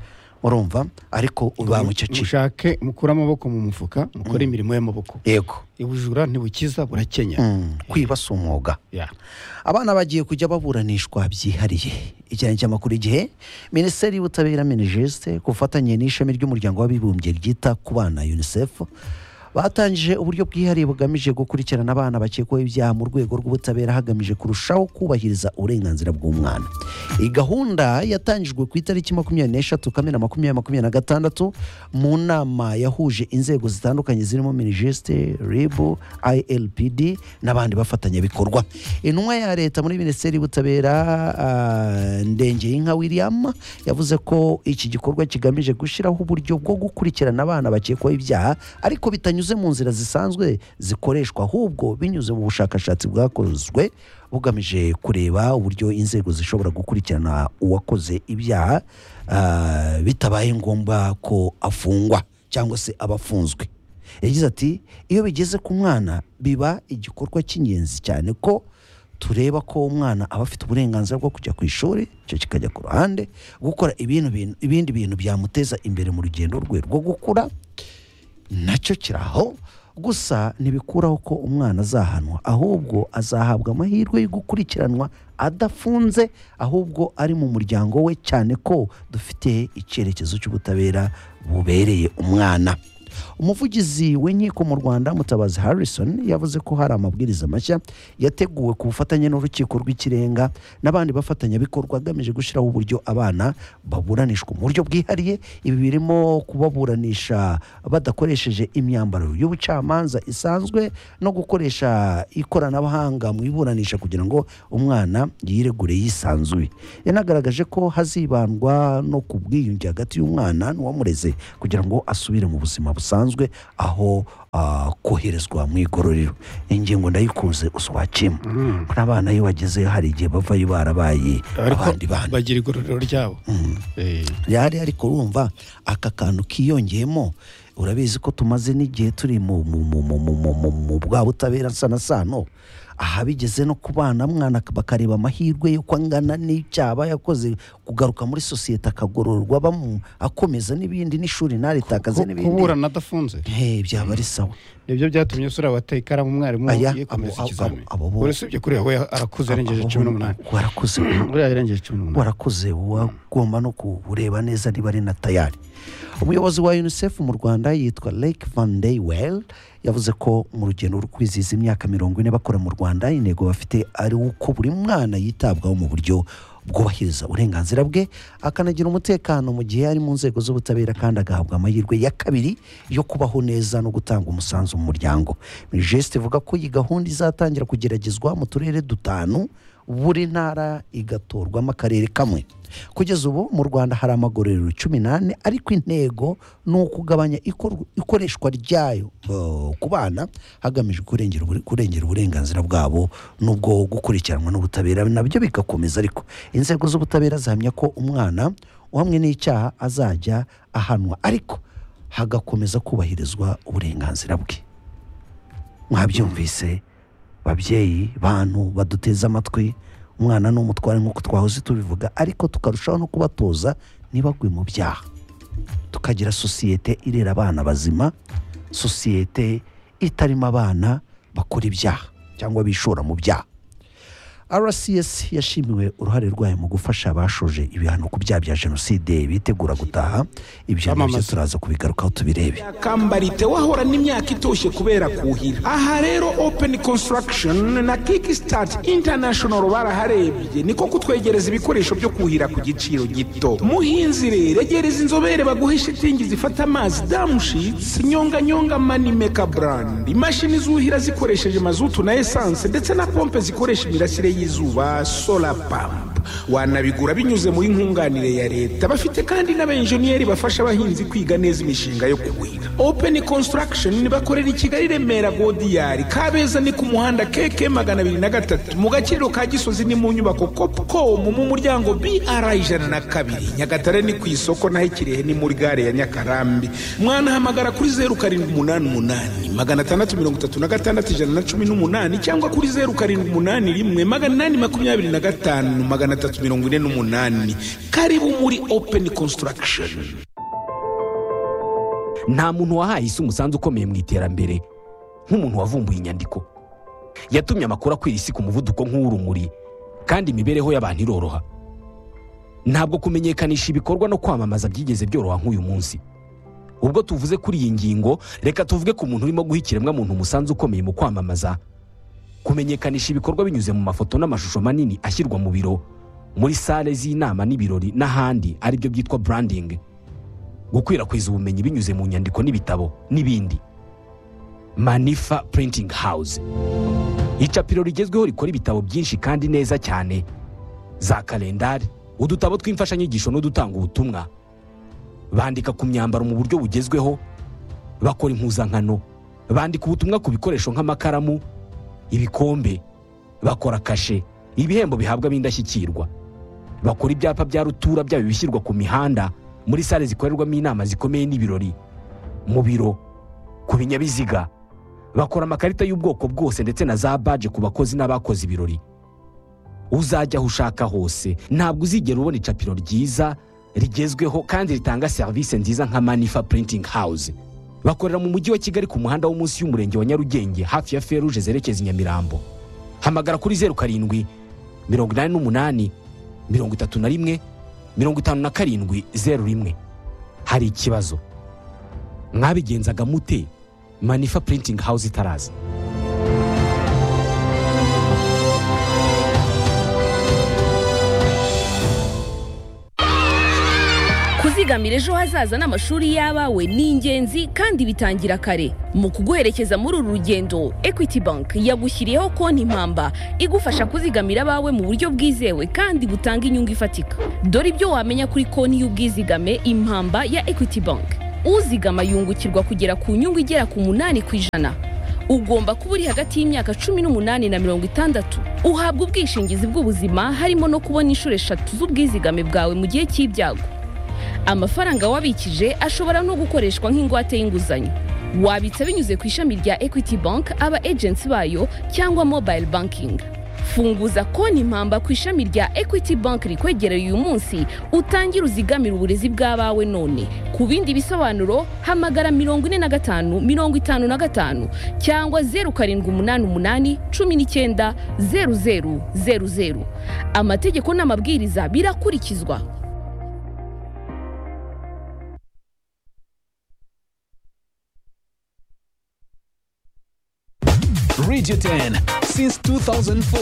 urumva ariko uba mu mushake mukure amaboko mu mufuka mukore imirimo y'amaboko yego ubujura ntibukiza burakenya Mm, kwiba si umwuga Yeah. abana bagiye kujya baburanishwa byihariye ijyanye cy'amakuru igihe minisiteri y'ubutabera minijeste ku bufatanye n'ishami ry'umuryango w'abibumbye ryita ku bana unicef batangije uburyo bwihariye bugamije gukurikirana abana bakekwaho ibyaha mu rwego rw'ubutabera hagamije kurushaho kubahiriza uburenganzira bw'umwana iyi gahunda yatangijwe ku itariki makumyabiri n'eshatu kamena makumyabiri makumyabiri na gatandatu mu nama yahuje inzego zitandukanye zirimo minijeste ribu ilpd n'abandi bafatanyabikorwa intumwa ya leta muri minisiteri y'ubutabera ah, ndengeyinka william yavuze ko iki gikorwa kigamije gushyiraho uburyo bwo gukurikirana abana bakekwaho ibyaha ariko bitanyuze mu nzira zisanzwe zikoreshwa ahubwo binyuze mu bushakashatsi bwakozwe bugamije kureba uburyo inzego zishobora gukurikirana uwakoze ibyaha ah, bitabaye ngombwa ko afungwa cyangwa se aba afunzwe yagize ati iyo bigeze ku mwana biba igikorwa cy'ingenzi cyane ko tureba ko umwana aba afite uburenganzira bwo kujya ku ishuri icyo kikajya ku ruhande gukora ibintu bintu- ibindi bintu byamuteza imbere mu rugendo rwe rwo gukura nacyo kiraho gusa ntibikuraho ko umwana azahanwa ahubwo azahabwa amahirwe yo gukurikiranwa adafunze ahubwo ari mu muryango we cyane ko dufite icyerekezo cy'ubutabera bubereye umwana umuvugizi w'inkiko mu rwanda mutabazi harrison yavuze ko hari amabwiriza mashya yateguwe ku bufatanye n'urukiko rw'ikirenga n'abandi bafatanyabikorwa agamije gushyiraho uburyo abana baburanishwa mu buryo bwihariye ibi birimo kubaburanisha badakoresheje imyambaro y'ubucamanza isanzwe no gukoresha ikoranabuhanga mu iburanisha kugira ngo umwana yiregure yisanzuye yanagaragaje ko hazibandwa no ku bwiyunge hagati y'umwana n'uwamureze kugira ngo asubire mu buzima busanzwe aho ah, koherezwa mu igororero ingingo ndayikuze uswakima n'abana iyo bageze hari igihe bavayo barabaye abandi bana bagira igororero ryabo Eh, rihari ariko urumva aka kantu kiyongeyemo urabizi ko tumaze n'igihe turi mu mu- mu- mu- mu- mu- mu- mu bwa butabera sana sano aha bigeze no ku bana mwana bakareba amahirwe y'uko angana n'icyaba yakoze kugaruka muri sosiyete akagororwa bamu- akomeza n'ibindi n'ishuri ntaritakaze ku- n'ibindi kuburana adafunze Hey, byaba ari sawa nibyo byatumye usura wateye ikaramu umwarimu Aya, yikomeza abo- ikizami abo- abo- urasibye kuri we arakuze arengeje cumi n'umunani warakuze buriya yarengeje cumi n'umunani warakuze wagomba no kureba neza niba ari na tayari umuyobozi wa unicef mu rwanda yitwa lake van Well yavuze ko mu rugendo rwo kwizihiza imyaka mirongo ine bakora mu rwanda intego bafite ari uko buri mwana yitabwaho mu buryo bwubahiriza uburenganzira bwe akanagira umutekano mu gihe ari mu nzego z'ubutabera kandi agahabwa amahirwe ya kabiri yo kubaho neza no gutanga umusanzu mu muryango minisitiri ivuga ko iyi gahunda izatangira kugeragezwa mu turere dutanu buri ntara igatorwamo akarere kamwe kugeza ubu mu rwanda hari amagororero cumi n'ane ariko intego ni ukugabanya ikor- ikoreshwa ryayo eh, ku bana hagamijwe kurengera ubure- kurengera uburenganzira bwabo n'ubwo gukurikiranwa n'ubutabera nabyo bigakomeza ariko inzego z'ubutabera zihamya ko umwana uhamwe n'icyaha azajya ahanwa ariko hagakomeza kubahirizwa uburenganzira bwe mwabyumvise babyeyi bantu baduteze amatwi umwana ni umutware nk'uko twahoze tubivuga ariko tukarushaho no kubatoza ntibagwe mu byaha tukagira sosiyete irera abana bazima sosiyete itarimo abana bakora ibyaha cyangwa bishora mu byaha rcs yashimiwe uruhare rwayo mu gufasha abashoje ibihano ku byaha bya jenoside bitegura gutaha ibyo nabyo Kwamamaza. turaza kubigarukaho tubirebe kambarite wahorana imyaka itoshye kubera kuhira aha rero open construction na kickstart international baraharebye niko kutwegereza ibikoresho byo kuhira ku giciro gito muhinzi rero egereza inzobere baguhe shitingi zifata amazi damushitsi nyonganyonga manimeka brand imashini zuhira zikoresheje mazutu na esanse ndetse na pompe zikoresha imirasire y'izuba solar pump wanabigura binyuze muri nkunganire ya leta bafite kandi n'abenjeniyeri bafasha abahinzi kwiga neza imishinga yo kuhira open construction bakorera i kigali remera godiyari kabeza ni ku muhanda keke magana abiri na gatatu mu gakiriro ka gisozi ni mu nyubako copcom mu muryango br ijana na kabiri nyagatare ni ku isoko naho ikirehe ni muri gare ya nyakarambi mwanahamagara kuri zeru karindwi umunani umunani magana atandatu mirongo itatu na gatandatu ijana na cumi n'umunani cyangwa kuri zeru karindwi umunani rimwe magana inani makumyabiri na gatanu magana atatu mirongo ine n'umunani karibu muri open construction nta muntu wahaye isi umusanzu ukomeye mu iterambere nk'umuntu wavumbuye inyandiko yatumye amakuru akwira isi ku muvuduko nk'uw'urumuri kandi imibereho y'abantu iroroha ntabwo kumenyekanisha ibikorwa no kwamamaza byigeze byoroha nk'uyu munsi ubwo tuvuze kuri iyi ngingo reka tuvuge ku muntu urimo guha ikiremwamuntu umusanzu ukomeye mu kwamamaza kumenyekanisha ibikorwa binyuze mu mafoto n'amashusho manini ashyirwa mu biro muri sale z'inama n'ibirori n'ahandi aribyo byitwa branding gukwirakwiza ubumenyi binyuze mu nyandiko n'ibitabo n'ibindi manifa printing house icapiro rigezweho rikora ibitabo byinshi kandi neza cyane za kalendari udutabo tw'imfashanyigisho n'udutanga ubutumwa bandika ku myambaro mu buryo bugezweho bakora impuzankano bandika ubutumwa ku bikoresho nk'amakaramu ibikombe bakora kashe ibihembo bihabwa ab'indashyikirwa bakora ibyapa bya rutura byaba ibishyirwa ku mihanda muri sale zikorerwamo inama zikomeye n'ibirori mu biro ku binyabiziga bakora amakarita y'ubwoko bwose ndetse na za baje ku bakozi n'abakoze ibirori uzajya aho ushaka hose ntabwo uzigera ubona icapiro ryiza rigezweho kandi ritanga serivisi nziza nka manifa printing house bakorera mu mujyi wa kigali ku muhanda wo munsi y'umurenge wa nyarugenge hafi ya feruje zerekeza i nyamirambo hamagara kuri zeru karindwi mirongo inani n'umunani mirongo itatu na rimwe mirongo itanu na karindwi zeru rimwe hari ikibazo mwabigenzaga mute manifa printing house itaraza kuzigamira ejo hazaza n'amashuri y'abawe ni ingenzi kandi bitangira kare mu kuguherekeza muri uru rugendo equity bank yagushyiriyeho konti impamba igufasha kuzigamira abawe mu buryo bwizewe kandi butanga inyungu ifatika dore ibyo wamenya kuri konti y'ubwizigame impamba ya equity bank uzigama yungukirwa kugera ku nyungu igera ku munani ku ijana ugomba kuba uri hagati y'imyaka cumi n'umunani na mirongo itandatu uhabwa ubwishingizi bw'ubuzima harimo no kubona inshuro eshatu z'ubwizigame bwawe mu gihe cy'ibyago amafaranga wabikije ashobora no gukoreshwa nk'ingwate y'inguzanyo wabitsa binyuze ku ishami rya equity bank aba agency bayo cyangwa mobile banking funguza konti impamba ku ishami rya equity bank rikwegereye uyu munsi utangire uzigamire uburezi bw'abawe none ku bindi bisobanuro hamagara mirongo ine na gatanu mirongo itanu na gatanu cyangwa zeru karindwi umunani umunani cumi n'icyenda zeru zeru zeru zeru amategeko n'amabwiriza birakurikizwa Radio 10 since 2004.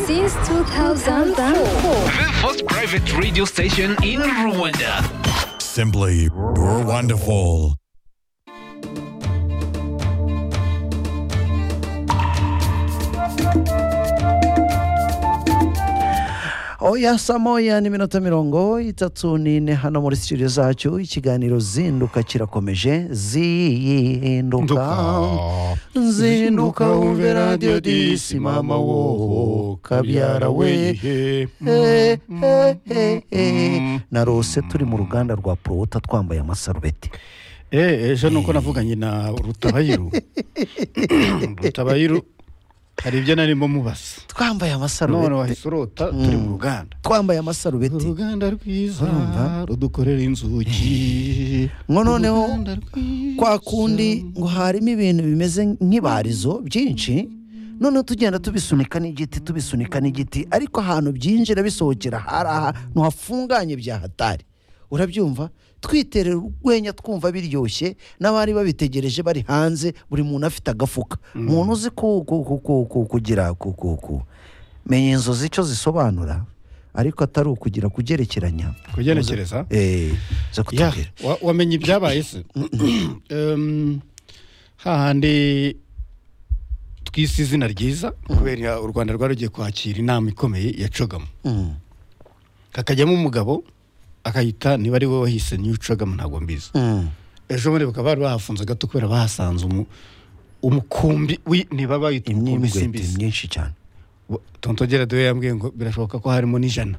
Since 2004. The first private radio station in Rwanda. Simply wonderful. oya saa moya n'iminota mirongo itatu n'ine hano muri studio zacu ikiganiro zinduka kirakomeje zinduka zinduka wumve radiyo disi mama wowo kabyara we Eh, eh, eh, eh. narose turi mu ruganda rwa porowuta twambaye amasarubeti Eh, ejo nuko navuganye na rutabayiru rutabayiru hari ibyo narimo mubaza twambaye none amasarubeti wahise urota turi mu ruganda twambaye amasarubeti uruganda rwiza Urumva? rudukorera inzugi ngo noneho Uruganda rwiza. kwa kundi ngo harimo ibintu bimeze nk'ibarizo byinshi noneho tugenda tubisunika n'igiti tubisunika n'igiti ariko ahantu byinjira bisohokera hari ahantu hafunganye bya hatari urabyumva twiterera urwenya twumva biryoshye n'abari babitegereje bari hanze buri muntu afite agafuka umuntu uzi ku- ku- ku- ku- ku- kugira ku- ku- ku- menya inzozi icyo zisobanura ariko atari ukugira kugerekeranya kugenekereza eee zo Ya, kutubwira wa- wamenye ibyabaye se Em, hahandi twise izina ryiza kubera u rwanda rwari rugiye kwakira inama ikomeye ya cogamu Mm, hakajyamo umugabo akayita niba ari we wahise niyo cogamu ntabwo mbizi mm. ejo bundi bakaba bari bahafunze gato kubera bahasanze umu- umukumbi wi- niba bayita umukumbi imyimbwete simbizi myinshi cyane tontogera dewe yambwiye ngo birashoboka ko harimo n'ijana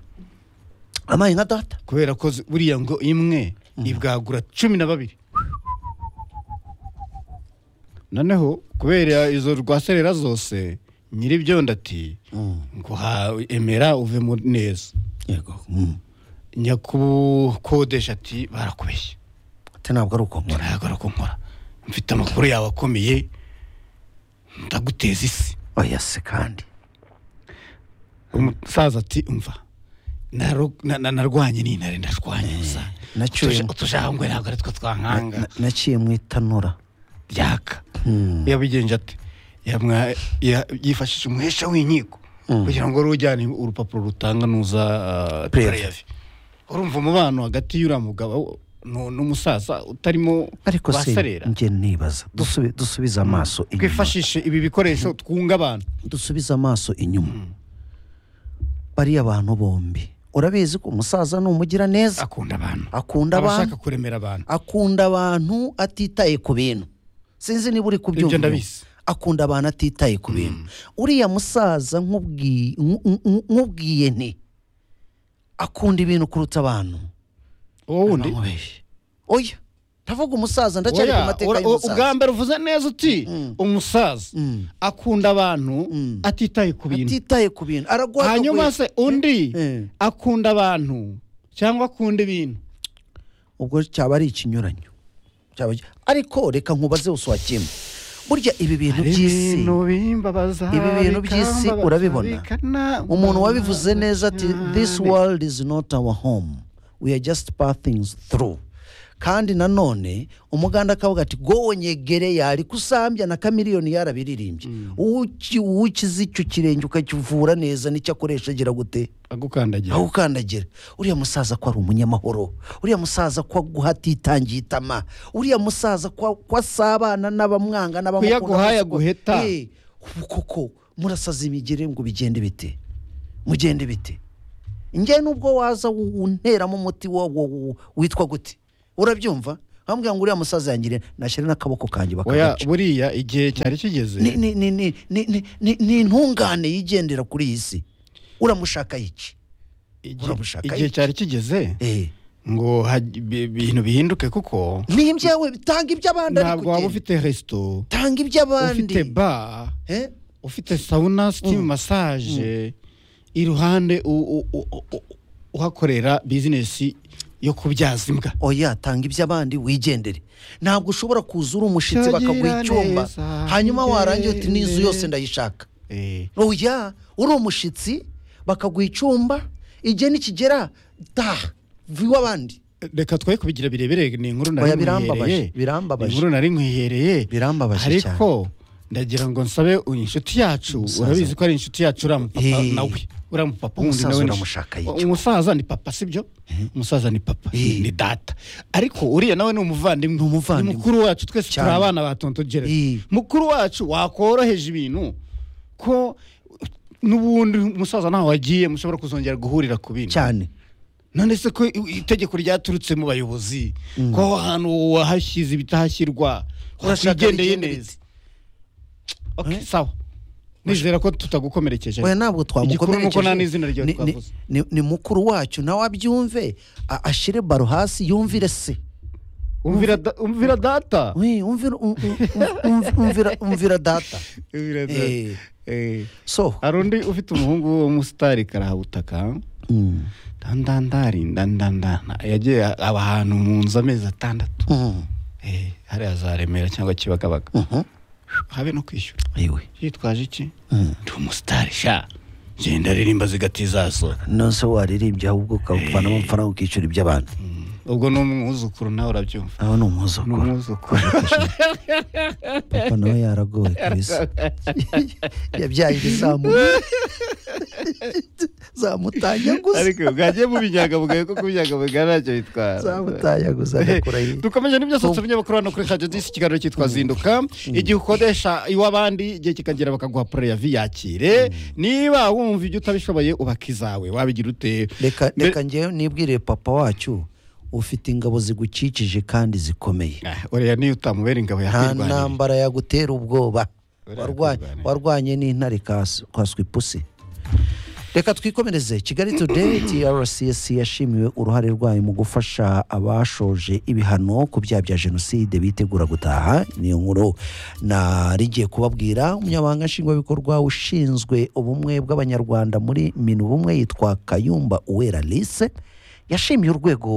amaye nka data kubera ko zi- buriya ngo imwe ibwagura cumi na babiri noneho kubera izo rwaserera zose nyiribyondo ati ngo ha- emera uvemo neza yego nyakukodesha ati barakubeshye ati ntabwo ari uko nkora ntabwo ari uko nkora mfite amakuru yawe akomeye ndaguteza isi oya se kandi umusaza ati umva naru- na- na- narwanye n'intare ndashwanye gusa nacyuye mu- utujangwe ntabwo ari two twankanga Na- naciye mu itanura ryaka yabigenje ati yamwa- ya- yifashishije umuhesha w'inkiko kugira ngo rujyane urupapuro rutanga nuza ah, Prev. prev urumva umubano hagati y'uriya mugabo nu- n'umusaza utarimo ariko se waserera njye nibaza dusubi- dusubize amaso inyuma twifashishe ibi bikoresho twunga abantu dusubize amaso inyuma bariya abantu bombi urabizi ko umusaza ni umugira neza akunda abantu akunda aba abantu ashaka kuremera abantu akunda abantu atitaye ku bintu sinzi niba uri kubyumva Ibyo ndabizi. akunda abantu atitaye ku bintu uriya musaza nk'ubwi- nk- nk- nk'ubwiye nti akunda ibintu kuruta abantu uwo wundi Ntamubeshye. oya ndavuga umusaza ndacyari ku Oya, mateka ura- u- ubwa y'umusaza mbere uvuze neza uti umusaza akunda abantu Mm. atitaye ku bintu atitaye ku bintu aragwa hanyuma se undi Eh. akunda abantu cyangwa akunda ibintu ubwo cyaba ari ikinyuranyo cyaba ariko reka nkubaze uswa kimwe burya ibi bintu by'isi bimbabaza Ibi bintu by'isi bikambabaza, urabibona? bikanamba- umuntu wabivuze neza ati this world is not our home we are just pathing through kandi nanone umuganda akavuga ati gonyegere yari kusambya na kamiliyoni yarabiririmbye Uwuki- uwukize icyo kirenge ukakivura neza nicyo akoresha agira gute agukandagira aho ukandagira uriya musaza ko ari umunyamahoro uriya musaza ko aguha atitangiye itama uriya musaza ko ko asabana n'abamwanga n'abamukunda Kuyaguha, n'abaswa- yaguheta. Eh, ubu koko murasaza imigeri ngo bigende bite mugende bite njye nubwo waza u- unteramo umuti wo- wo- wo- witwa gute urabyumva wambwira ngo uriya musaza yangire nashyira n'akaboko kanjye oya bakagaca buriya igihe cyari kigeze ni ni- ni- ni- ni- ni- ni- ni intungane yigendera kuri iyi si uramushaka iki Igihe- urabushaka igihe iki? cyari kigeze eh ngo haj- bi- ibintu bihinduke kuko ni ibyawe tanga iby'abandi ntabwo waba ariko ugende. ufite resito tanga iby'abandi ufite ba Eh? ufite sauna sitimu masaje iruhande u- u- u- u- uhakorera bizinesi yo kubyaza imbwa oya tanga iby'abandi wigendere ntabwo ushobora kuza uri umushyitsi Cyagira bakaguha icyumba neza, hanyuma warangira uti n'inzu ngende." yose ndayishaka Eh, oya uri umushyitsi bakaguha icyumba igihe nikigera taha vuba iw'abandi reka twe kubigira birebere ni inkuru Oya, birambabaje, nari nkwihereye birambabaje. Ni inkuru nari nkwihereye Birambabaje ariko ndagira ngo nsabe uyu inshuti yacu urabizi ko ari inshuti yacu uriya mupapa Eh. nawe uriya mupapa wundi Umusaza nawe ni- uramushaka y'icyo. umusaza ni papa sibyo umusaza ni papa Eh. ni data ariko uriya nawe ni umuvandimwe Ni umuvandimwe. ni mukuru wacu twese turi Cyane. abana ba tonto gereza Eh. mukuru wacu wakoroheje ibintu ko n'ubundi umusaza ntaho wagiye mushobora kuzongera guhurira ku bindi cyane none se ko i- itegeko ryaturutse mu bayobozi ko aho hantu wahashyize ibitahashyirwa Urashaka wigendeye bigende neza Okay, sawa nizera ko tutagukomerekeje oya ntabwo Igikuru ni uko nta twamukomerekeje n'izina ryawe Ni- ni- twavuze ni- ni mukuru wacu nawe abyumve a- ashyire baro hasi yumvire se umvira da- umvira data Oui, umvira um- um- um- um- umvira- umvira data Umvira data. Eh. Eh. so hari undi ufite umuhungu w'umusitari karahabutaka mm. dandandari ndandandana yagiye aba ahantu mu nzu amezi atandatu Mm. Eh, hariya za remera cyangwa kibagabaga habe no kwishyura Ewe. yitwaje iki ndi umusitari sha genda aririmba zigatizaso nose waririmbye ahubwo ukavanamo amafaranga ukishyura iby'abantu ubwo ni umwuzukuru nawe urabyumva aho ni ni umwuzukuru umwuzukuru papa nawe yaragowe kabisa yabyaye ibizamu zamutanyaguza ariko bwagiye mu binyangamugayo kuko ubunyangamugayo ntacyo bitwara zamutanyaguza agakura hirya dukomeje n'ibyasohotse binyamakuru hano kuri radiyo disi ikiganiro cyitwa zinduka igihe ukodesha iw'abandi igihe kikagera bakaguha poro ya viyakire niba wumva ibyo utabishoboye ubaka izawe wabigira ute reka Mbere- reka njyewe nibwire papa wacu ufite ingabo zigukikije kandi zikomeye Ah, uriya niyo utamubera ingabo nta yakwirwanira ntambara yagutera ubwoba Buriya Warwa- yakwirwanira. warwanye n'intare kas- kaswa ipusi reka twikomereze kigali today trcs yashimiwe uruhare rwayo mu gufasha abashoje ibihano ku byaha bya jenoside bitegura gutaha niyo nkuru narigiye kubabwira umunyamabanga nshingwabikorwa ushinzwe ubumwe bw'abanyarwanda muri minubumwe yitwa kayumba uwera lise yashimiye urwego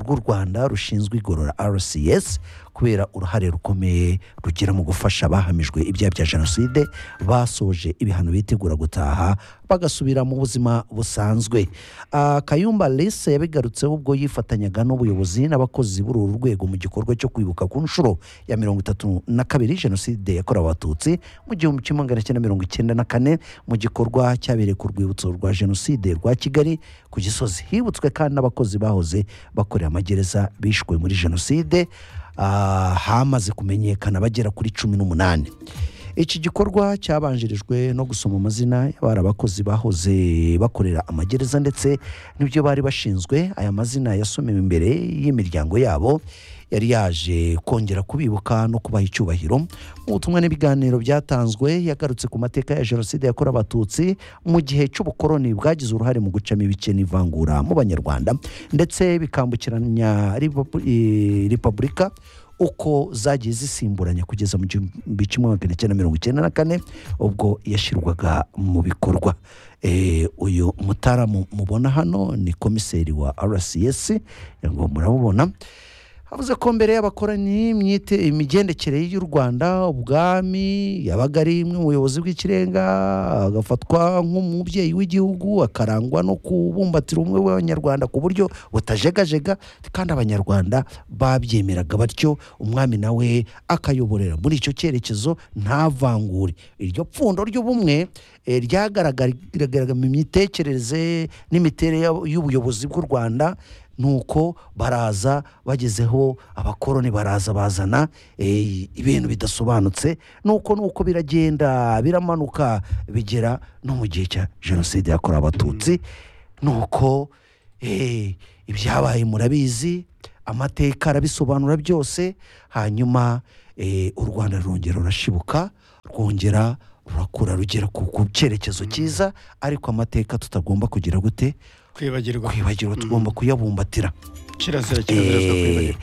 rw'u rwanda rushinzwe igorora rcs kubera uruhare rukomeye rugira mu gufasha abahamijwe ibyaha bya jenoside basoje ibihano bitegura gutaha bagasubira mu buzima busanzwe Ah, kayumba lise yabigarutseho ubwo yifatanyaga n'ubuyobozi n'abakozi b'uru rwego mu gikorwa cyo kwibuka ku nshuro ya mirongo itatu na kabiri jenoside yakorewe abatutsi mu gihumbi kimwe magana cyenda mirongo icyenda na kane mu gikorwa cyabereye ku rwibutso rwa jenoside rwa kigali ku gisozi hibutswe kandi n'abakozi bahoze bakorera amagereza bishwe muri jenoside Ah, hamaze kumenyekana bagera kuri cumi n'umunani iki gikorwa cyabanjirijwe no gusoma amazina y'abari abakozi bahoze bakorera amagereza ndetse n'ibyo bari bashinzwe aya mazina yasomewe imbere y'imiryango yabo yari yaje kongera kubibuka no kubaha icyubahiro mu butumwa n'ibiganiro byatanzwe yagarutse ku mateka ya jenoside yakorewe abatutsi mu gihe cy'ubukoloni bwagize uruhare mu gucamo ibice n'ivangura mu banyarwanda ndetse bikambukiranya Repu- eh, repubulika uko zagiye zisimburanya kugeza mu gihumbi kimwe magana cyenda mirongo icyenda na kane ubwo yashyirwaga mu bikorwa Eh, uyu mutaramu mubona hano ni komiseri wa rcs ngo muramubona avuze ko mbere y'abakoroni imyite imigendekere y'u rwanda ubwami yabaga ari imwe mu buyobozi bw'ikirenga agafatwa nk'umubyeyi w'igihugu akarangwa no kubumbatira ubumwe bw'abanyarwanda ku buryo butajegajega kandi abanyarwanda babyemeraga batyo umwami nawe akayoborera muri icyo cyerekezo nta vangure iryo pfundo ry'ubumwe eh, ryagaragaraga mu mitekerereze n'imiterere y'ab- y'ubuyobozi bw'u rwanda nuko baraza bagezeho abakoroni baraza bazana eh, ibintu bidasobanutse nuko nuko biragenda biramanuka bigera no mu gihe cya jenoside yakorewe abatutsi nuko eh, ibyabaye murabizi amateka arabisobanura byose hanyuma eh, u rwanda rurongera rurashibuka rwongera rurakura rugera ku ku cyerekezo cyiza ariko amateka tutagomba kugira gute kwibagirwa kwibagirwa tugomba kuyabumbatira kirazira kirazira kwibagirwa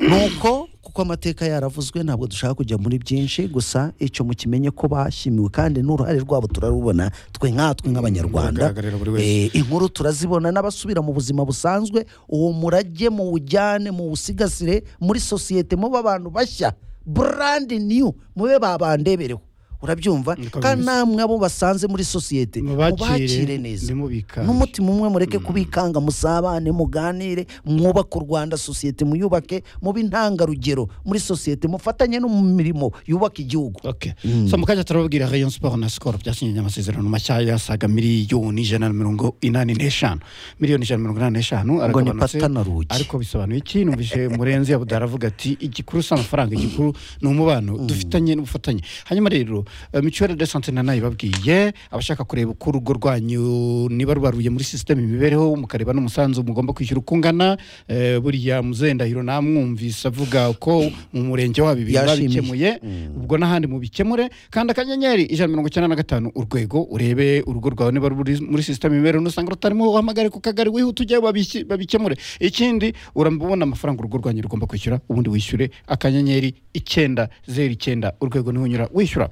nuko kuko amateka yaravuzwe ntabwo dushaka kujya muri byinshi gusa icyo mukimenye ko bashimiwe kandi n'uruhare rwabo turarubona twe nkatwe nk'abanyarwanda Ruragaragarira buri wese. Eh, inkuru turazibona n'abasubira mu buzima busanzwe uwo murage mu wujyane mu wusigasire muri sosiyete mube abantu bashya burandi niyu mube babandebereho urabyumva Niko kandi bimeze. namwe abo basanze muri sosiyete mubakire mubakire neza ntimubikane. n'umutima umwe mureke kubikanga musabane muganire mwubake u rwanda sosiyete muyubake mube intangarugero muri sosiyete mufatanye no mu mirimo yubaka igihugu Okay. So mu kanya turababwira Rayon Sport na Skol byasinye amasezerano mashya yasaga miliyoni ijana na mirongo inani n'eshanu miliyoni ijana na mirongo inani n'eshanu ngo ni aragabanutse pata na rugi ariko bisobanuye iki numvise murenzi yabuda aravuga ati igikuru si amafaranga igikuru ni umubano dufitanye n'ubufatanye hanyuma rero eh, mutuelle de sante nanayo ibabwiye abashaka kureba uko urugo rwanyu niba rubaruye muri sisiteme imibereho mukareba n'umusanzu mugomba kwishyura uko ungana eh, buriya muzendahiro namwumvise avuga uko mu murenge wabo ibintu Yashimiye. babikemuye ubwo n'ahandi mubikemure kanda akanyenyeri ijana na mirongo icyenda na gatanu urwego urebe urugo rwawe niba ruri muri sisiteme imibereho nusanga rutarimo uhamagare ku kagari wihute ujye babiki- babikemure ikindi urabona amafaranga urugo rwanyu rugomba kwishyura ubundi wishyure akanyenyeri icyenda zeru icyenda urwego niho unyura wishyura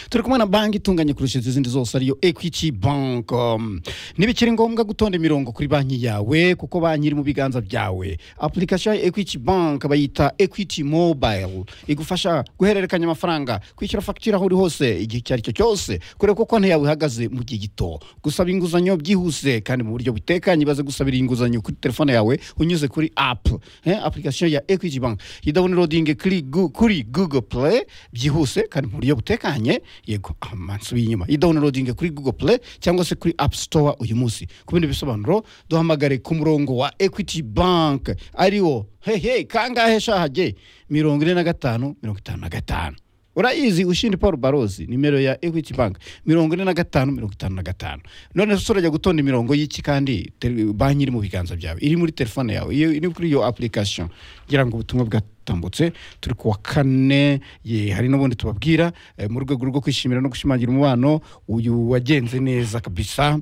turi kumwe na banki itunganye kurusha izindi zose ariyo equity bank Um, ntibikiri ngombwa gutonda imirongo kuri banki yawe kuko banki iri mu biganza byawe application ya equity bank bayita equity mobile igufasha guhererekanya amafaranga kwishyura fagitire aho uri hose igihe icyo ari cyo cyose kureba ko konti yawe ihagaze mu gihe gito gusaba inguzanyo byihuse kandi mu buryo butekanye baze gusabira inguzanyo kuri telefone yawe unyuze kuri app eh, application ya equity bank yidawunirodinge kuri Gu- kuri google play byihuse kandi mu buryo butekanye yego amansubiye inyuma yidawunirodinge kuri google play cyangwa se kuri app store uyu munsi ku bindi bisobanuro duhamagare ku murongo wa equity bank ariwo hehe kangahe shahage mirongo ine na gatanu mirongo itanu na gatanu urayizi ushindi paul barozi nimero ya equity bank mirongo ine na gatanu mirongo itanu na gatanu none se urajya gutonda imirongo y'iki kandi Te- banki iri mu biganza byawe iri muri telefone yawe iyo iri kuri iyo application ngira ngo ubutumwa bwatambutse turi ku wa kane ye hari n'ubundi tubabwira eh, mu rwego rwo kwishimira no gushimangira umubano uyu wagenze neza kabisa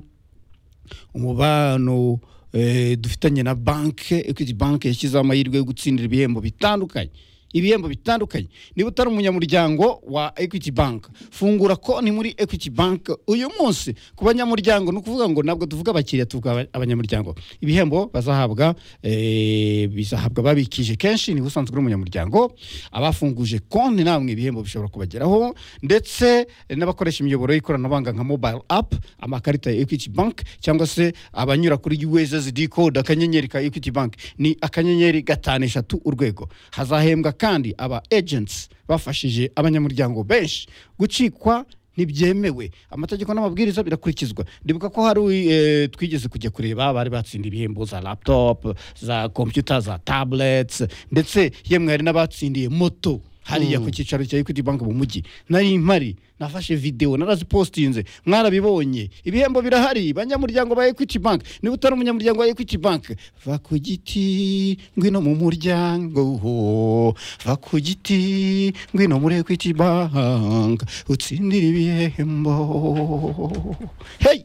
umubano eh, dufitanye na banke equity banke yashyizeho amahirwe yo gutsindira ibihembo bitandukanye ibihembo bitandukanye niba utari umunyamuryango wa equity bank fungura konti muri equity bank uyu munsi ku banyamuryango ni ukuvuga ngo ntabwo tuvuga abakiriya tuvuga aba- abanyamuryango ibihembo bazahabwa eh, bizahabwa babikije kenshi niba usanzwe uri umunyamuryango abafunguje konti namwe ibihembo bishobora kubageraho ndetse n'abakoresha imiyoboro y'ikoranabuhanga nka mobile app amakarita ya equity bank cyangwa se abanyura kuri ussd code akanyenyeri ka equity bank ni akanyenyeri gatanu eshatu urwego hazahembwa kandi aba agents bafashije abanyamuryango benshi gucikwa ntibyemewe amategeko n'amabwiriza birakurikizwa ndibuka ko hari eh, twigeze kujya kureba bari batsinda ibihembo za laptop za computer za tablets ndetse yemwe hari n'abatsindiye moto hariya ku cyicaro cya equity bank mu mujyi nari mpari nafashe video narazipostinze mwarabibonye ibihembo birahari banyamuryango ba equity bank niba utari umunyamuryango wa equity bank va ku giti ngwino mu muryango ho va ku giti ngwino muri equity bank utsindire ibihembo hey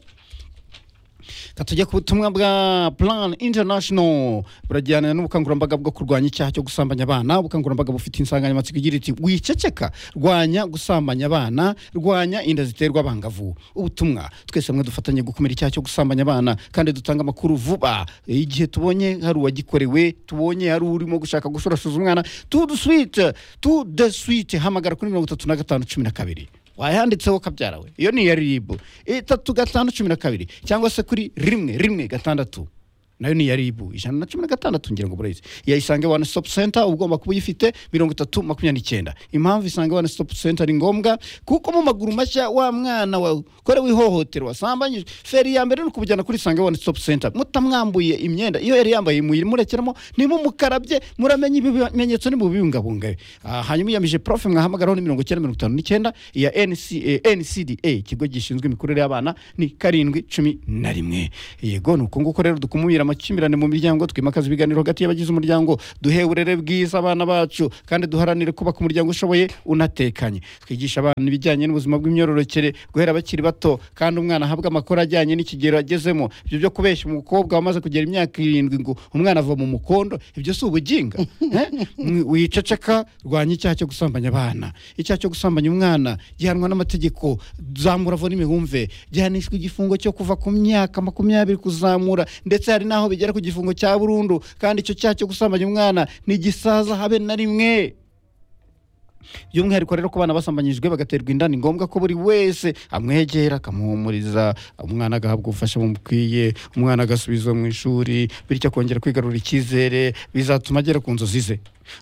reka tujye ku butumwa bwa plan international burajyana n'ubukangurambaga bwo kurwanya icyaha cyo gusambanya abana ubukangurambaga bufite insanganyamatsiko igira iti wiceceka rwanya gusambanya abana rwanya inda ziterwa abangavu ubutumwa twese hamwe dufatanye gukumira icyaha cyo gusambanya abana kandi dutanga amakuru vuba igihe tubonye hari uwagikorewe tubonye hari urimo gushaka gusorasuza umwana tu de suite tu de suite hamagara kuri mirongo itatu na gatanu cumi na kabiri wayanditseho kabyara we iyo ni iya ribu itatu gatanu cumi na kabiri cyangwa se kuri rimwe rimwe gatandatu nayo ni iya ribu ijana na cumi na gatandatu ngira ngo burayizi yayisange one stop center uba ugomba kuba uyifite mirongo itatu makumyabiri n'icyenda impamvu isange one stop center ni ngombwa kuko mu maguru mashya wa mwana wawe korewe ihohoterwa wasambanyije feri ya mbere ni ukubujyana kuri isange one stop center mutamwambuye imyenda iyo yari yambaye muyimurekeramo nimukarabye muramenye ibimenyetso nimubibungabunga Ah, hanyuma iyamije profe mwahamagaraho ni mirongo icyenda mirongo itanu n'icyenda iya NCA ncda ikigo gishinzwe imikurire y'abana ni karindwi cumi na rimwe yego ni uko nguko rero dukumira amakimbirane mu miryango twimakaza ibiganiro hagati y'abagize umuryango duhe uburere bwiza abana bacu kandi duharanire kubaka umuryango ushoboye unatekanye twigisha abana ibijyanye n'ubuzima bw'imyororokere guhera bakiri bato kandi umwana ahabwa amakuru ajyanye n'ikigero agezemo ibyo byo kubeshya umukobwa wamaze kugera imyaka irindwi ngo umwana ava mu mukondo ibyo si ubuginga Eh? Mwi- wiceceka rwanya icyaha cyo gusambanya abana icyaha cyo gusambanya umwana gihanwa n'amategeko zamura vo n'imibumve gihanishwa igifungo cyo kuva ku myaka makumyabiri kuzamura ndetse hari n'aho bigera ku gifungo cya burundu kandi icyo cyaha cyo gusambanya umwana ntigisaza habe na rimwe by'umwihariko rero ku bana basambanyijwe bagaterwa inda ni ngombwa ko buri wese amwegera akamuhumuriza umwana agahabwa ubufasha bumukwiye umwana agasubizwa mu ishuri bityo akongera kwigarura icyizere bizatuma agera ku nzozi ze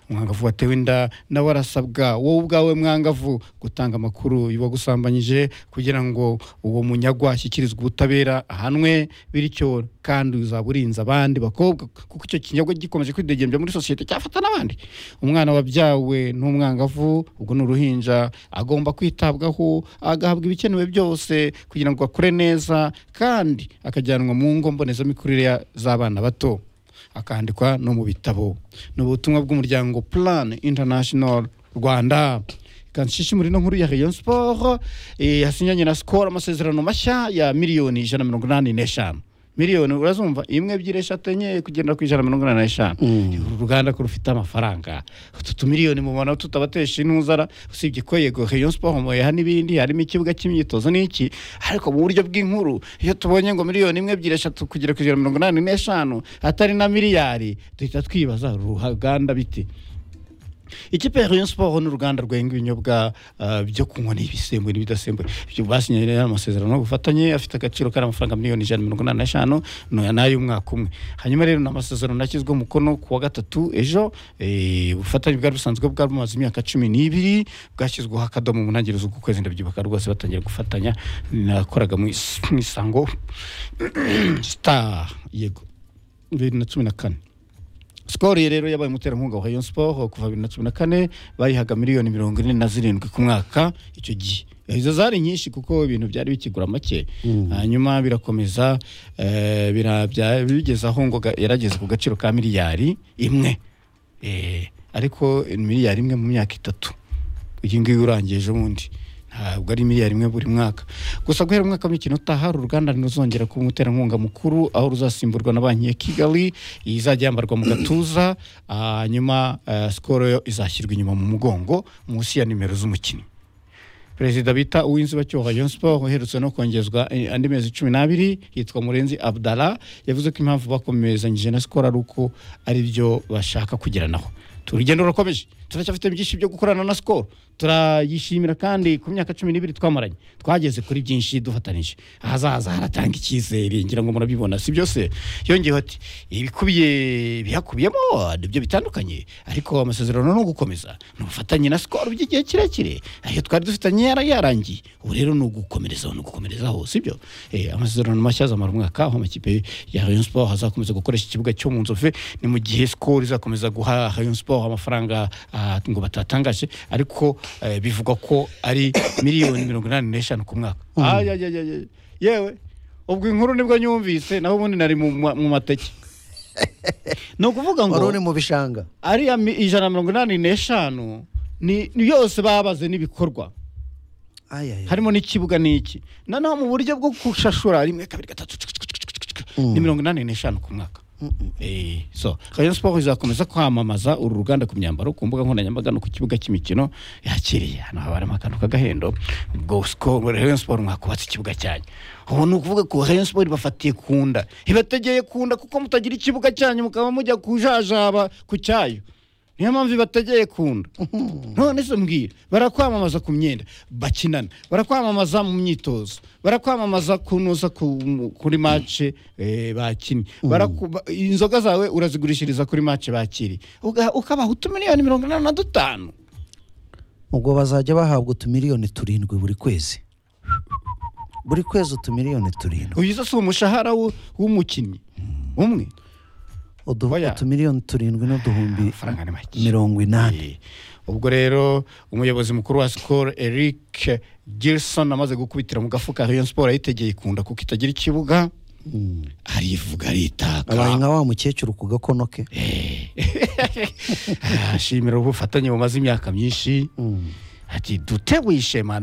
umwangavu watewe inda nawe arasabwa wowe ubwawe mwangavu gutanga amakuru y'uwagusambanyije kugira ngo uwo munyagwa ashyikirizwe ubutabera ahanwe bityo kandi uzaba urinze abandi bakobwa kuko icyo kinyago gikomeje kwidegembya muri sosiyete cyafata n'abandi umwana wabyawe n'umwangavu ubwo ni uruhinja agomba kwitabwaho agahabwa ibikenewe byose kugira ngo akure neza kandi akajyanwa mu ngo mbonezamikurire ya- z'abana bato akandikwa no mu bitabo ni ubutumwa bw'umuryango plan international rwanda kandi ishishimura ino nkuru ya rayon sport eh, yasinyanye na skol amasezerano mashya ya miliyoni ijana na mirongo inani n'eshanu miliyoni urazumva imwe ebyiri eshatu enye kugenda ku ijana na mirongo inani n'eshanu uru ruganda ko rufite amafaranga utu tumiliyoni mubona tutabatesha intuzara usibye ko yego rayon sport muyeha n'ibindi harimo ikibuga cy'imyitozo n'iki ariko mu buryo bw'inkuru iyo tubonye ngo miliyoni imwe ebyiri eshatu kugera ku ijana na mirongo inani n'eshanu atari na miliyari duhita twibaza uru ruganda bite ikipe ya rayon sport ni uruganda rwenga ibinyobwa ah, byo kunywa n'ibisembuye n'ibidasembuye ibyo basinye rero amasezerano y'ubufatanye afite agaciro kari amafaranga miliyoni ijana na mirongo inani n'eshanu no- n'ay'umwaka umwe hanyuma rero ni amasezerano yashyizweho umukono ku wa gatatu ejo eh, ubufatanye bwari busanzwe bwari bumaze imyaka cumi n'ibiri bwashyizweho akadomo mu ntangiriro z'uku kwezi ndabyibuka rwose batangiye gufatanya nakoraga mu is- mu isango star yego bibiri na cumi na kane sikoro ye rero yabaye umuterankunga wa rayon sport kuva bibiri na cumi na kane bayihaga miliyoni mirongo ine na zirindwi ku mwaka icyo gihe izo zari nyinshi kuko ibintu byari bikigura make hanyuma birakomeza eh, bira- bya- bigeze aho ngo ga- yarageze ku gaciro ka miliyari imwe Eh, ariko ni miliyari imwe mu myaka itatu iyi ngiyi urangije ubundi ntabwo ari miliyari imwe buri mwaka gusa guhera umwaka w'imikino utaha uru ruganda ruzongera kuba umuterankunga mukuru aho ruzasimburwa na banki ya kigali iyi izajya yambarwa mu gatuza ah, hanyuma eh, sikoro yo izashyirwa inyuma mu mugongo munsi ya nimero z'umukinnyi perezida bita uw'inzibacyuho rayon sport uherutse no kongezwa eh, andi mezi cumi n'abiri yitwa murenzi abdala yavuze ko impamvu bakomezanyije na sikoro ari uko ari byo bashaka kugeranaho urugendo rurakomeje turacyafite byinshi byo gukorana na sikoro turayishimira kandi ku myaka cumi n'ibiri twamaranye twageze kuri byinshi dufatanije ahazaza haratanga icyizere ngira ngo murabibona si byose yongeyeho ati ibikubiye bihakubiyemo nibyo bitandukanye ariko amasezerano ni ugukomeza ni ubufatanye na sikoro by'igihe kirekire ayo twari dufitanye yara yarangiye ubu rero ni ugukomerezaho ni ugukomerezaho si byo Eh, amasezerano mashya azamara umwaka aho amakipe ya rayon sport azakomeza gukoresha ikibuga cyo mu nzove ni mu gihe sikoro izakomeza guha rayon sport amafaranga ah, ngo batatangaje ariko eh, bivugwa ko ari miliyoni mirongo inani n'eshanu ku mwaka Ayayayaya. yewe ubwo inkuru nibwo nyumvise naho ubundi nari mu ma- mu mateke ni ukuvuga ngo wari uri mu bishanga ariya mi- ijana na mirongo inani n'eshanu ni ni yose babaze n'ibikorwa Ayaya. harimo n'ikibuga n'iki noneho mu buryo bwo gushashura rimwe kabiri gatatu ni mirongo inani n'eshanu ku mwaka Eh, so rayon sport izakomeza kwamamaza uru ruganda ku myambaro ku mbuga nkoranyambaga no ku kibuga cy'imikino yakiriye hano haba harimo akantu k'agahendo ubwo siko rayon sport mwakubatse ikibuga cyanyu ubu ni ukuvuga ko rayon sport ibafatiye ku nda ibategeye ku nda kuko mutagira ikibuga cyanyu mukaba mujya kujajaba ku cyayo niyo mpamvu ibategeye ku nda none se mbwira barakwamamaza ku myenda bakinana barakwamamaza mu myitozo barakwamamaza kunoza ku- kuri mace bakinnye Baraku- ba- inzoga zawe urazigurishiriza kuri mace bakiriye Uga- ukabaha utumiliyoni mirongo inani na dutanu ubwo bazajya bahabwa utumiliyoni turindwi buri kwezi buri kwezi utumiliyoni turindwi uyu zo si umushahara w'u- w'umukinnyi umwe uduha Oya. utumiliyoni turindwi n'uduhumbi Amafaranga ni make. mirongo inani Eh, ubwo rero umuyobozi mukuru wa sikoro eric gilson amaze gukubitira mu gafuka rayon sport ayitegeye ikunda kuko itagira ikibuga arivuga abaye aritaka nka wa mukecuru ku gakono ke ashimira ubufatanye bumaze imyaka myinshi ati duteguye ishema no